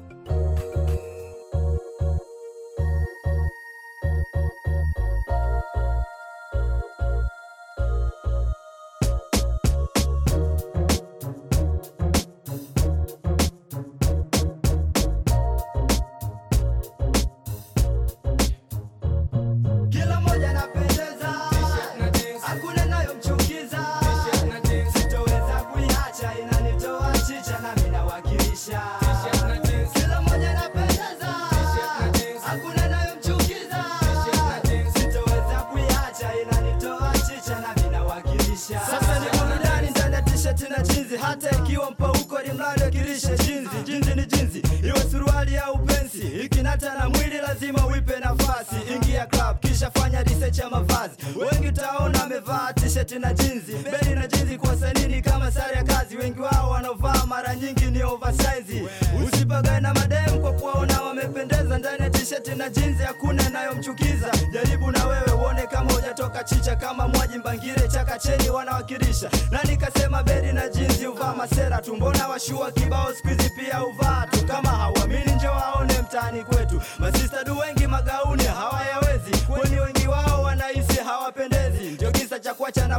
Kila moja napendeza, hakuna nayomchukiza, sitoweza kuiacha, inanitoa chicha nami nawakilisha. Kila moja napendeza, hakuna nayomchukiza, sitoweza kuiacha, inanitoa chicha nami nawakilisha. Sasa ni burudani ndani ya t-shirt na jinzi, hata ikiwa mpauko ni mradi wakilishe jinzi. Jinzi ni jinzi, iwe suruali au pensi, ikinata na mwili lazima uipe nafasi. Ingia club kisha fanya research ya mavazi. Wengi utaona amevaa t-shirt na jinzi, beli na jinzi kwa sanini kama sare ya kazi. Wengi wao wanaovaa mara nyingi ni oversize. Usipagae na madem kwa kuwaona wamependeza ndani ya t-shirt na jinzi, hakuna inayomchukiza. Jaribu na wewe uone kama hujatoka chicha, kama mwaji mbangire chakacheni wanawakilisha. Na nikasema beli na jinzi uvaa masera tu, mbona washua kibao siku hizi pia uvaa tu. Kama hauamini njo waone mtaani kwetu, masista du wengi magauni hawayawezi, kwani wengi wao wanahisi hawapendezi. Ndio kisa cha kuacha na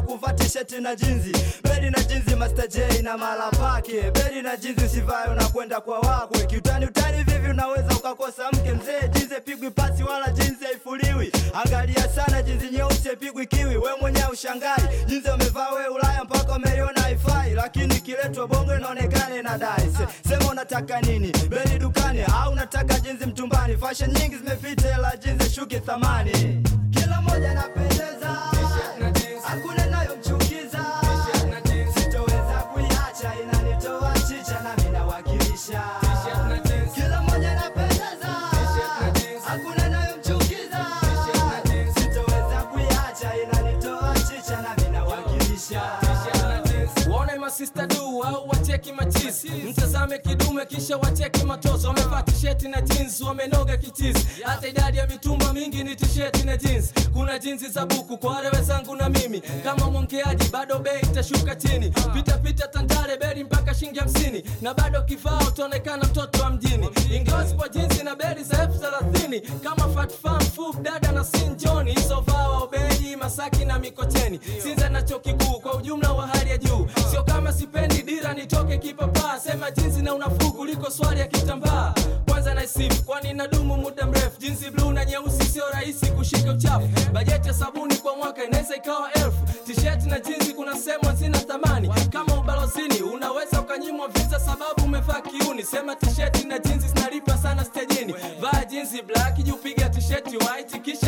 kuvaa tisheti na jinzi bedi na jinzi Master J na mala pake bedi na jinzi usivayo na kwenda kwa wakwe kiutani utani vivi unaweza ukakosa mke mzee jinzi pigwi pasi wala jinzi haifuliwi angalia sana jinzi nyeusi pigwi kiwi we mwenyewe ushangai jinzi umevaa we Ulaya mpaka umeiona haifai lakini kiletwa bongo inaonekana inadai Se, sema unataka nini bedi dukani au unataka jinzi mtumbani fashion nyingi zimepita ila jinzi shuki thamani kila moja napendeza hakuna inayomchukiza sitoweza kuiacha inanitoa chicha nami nawakilisha kila moja napendeza hakuna inayomchukiza sitoweza kuiacha inanitoa chicha nami nawakilisha waone masista du au wacheki machisi mtazame kidume kisha wacheki matozo wamevaa tisheti na jeans wamenoga kichizi hata idadi ya mitumba mingi ni tisheti na jeans kuna jinsi za buku kwa wale wenzangu na mimi kama mwongeaji bado bei itashuka chini pita pita tandale beli mpaka shilingi hamsini na bado kifaa utaonekana mtoto wa mjini ingawa zipo jinsi na beli za elfu thelathini kama fatfam fub dada na sinjoni isovaa waobeji masaki na mikocheni sinza na chuo kikuu kwa ujumla wa hali ya juu sio kama sipendi dira nitoke kipapaa sema jinsi na unafuu kuliko swali ya kitambaa kwanza naisifu kwani nadumu muda mrefu jinsi bluu na nyeusi sio rahisi kushika uchafu bajeti ya sabuni kwa mwaka inaweza ikawa elfu tisheti na jinsi kuna sehemu zina thamani kama ubalozini unaweza ukanyimwa visa sababu umevaa kiuni sema tisheti na jinsi zinalipa sana stejini vaa jinsi black juu piga tisheti white kisha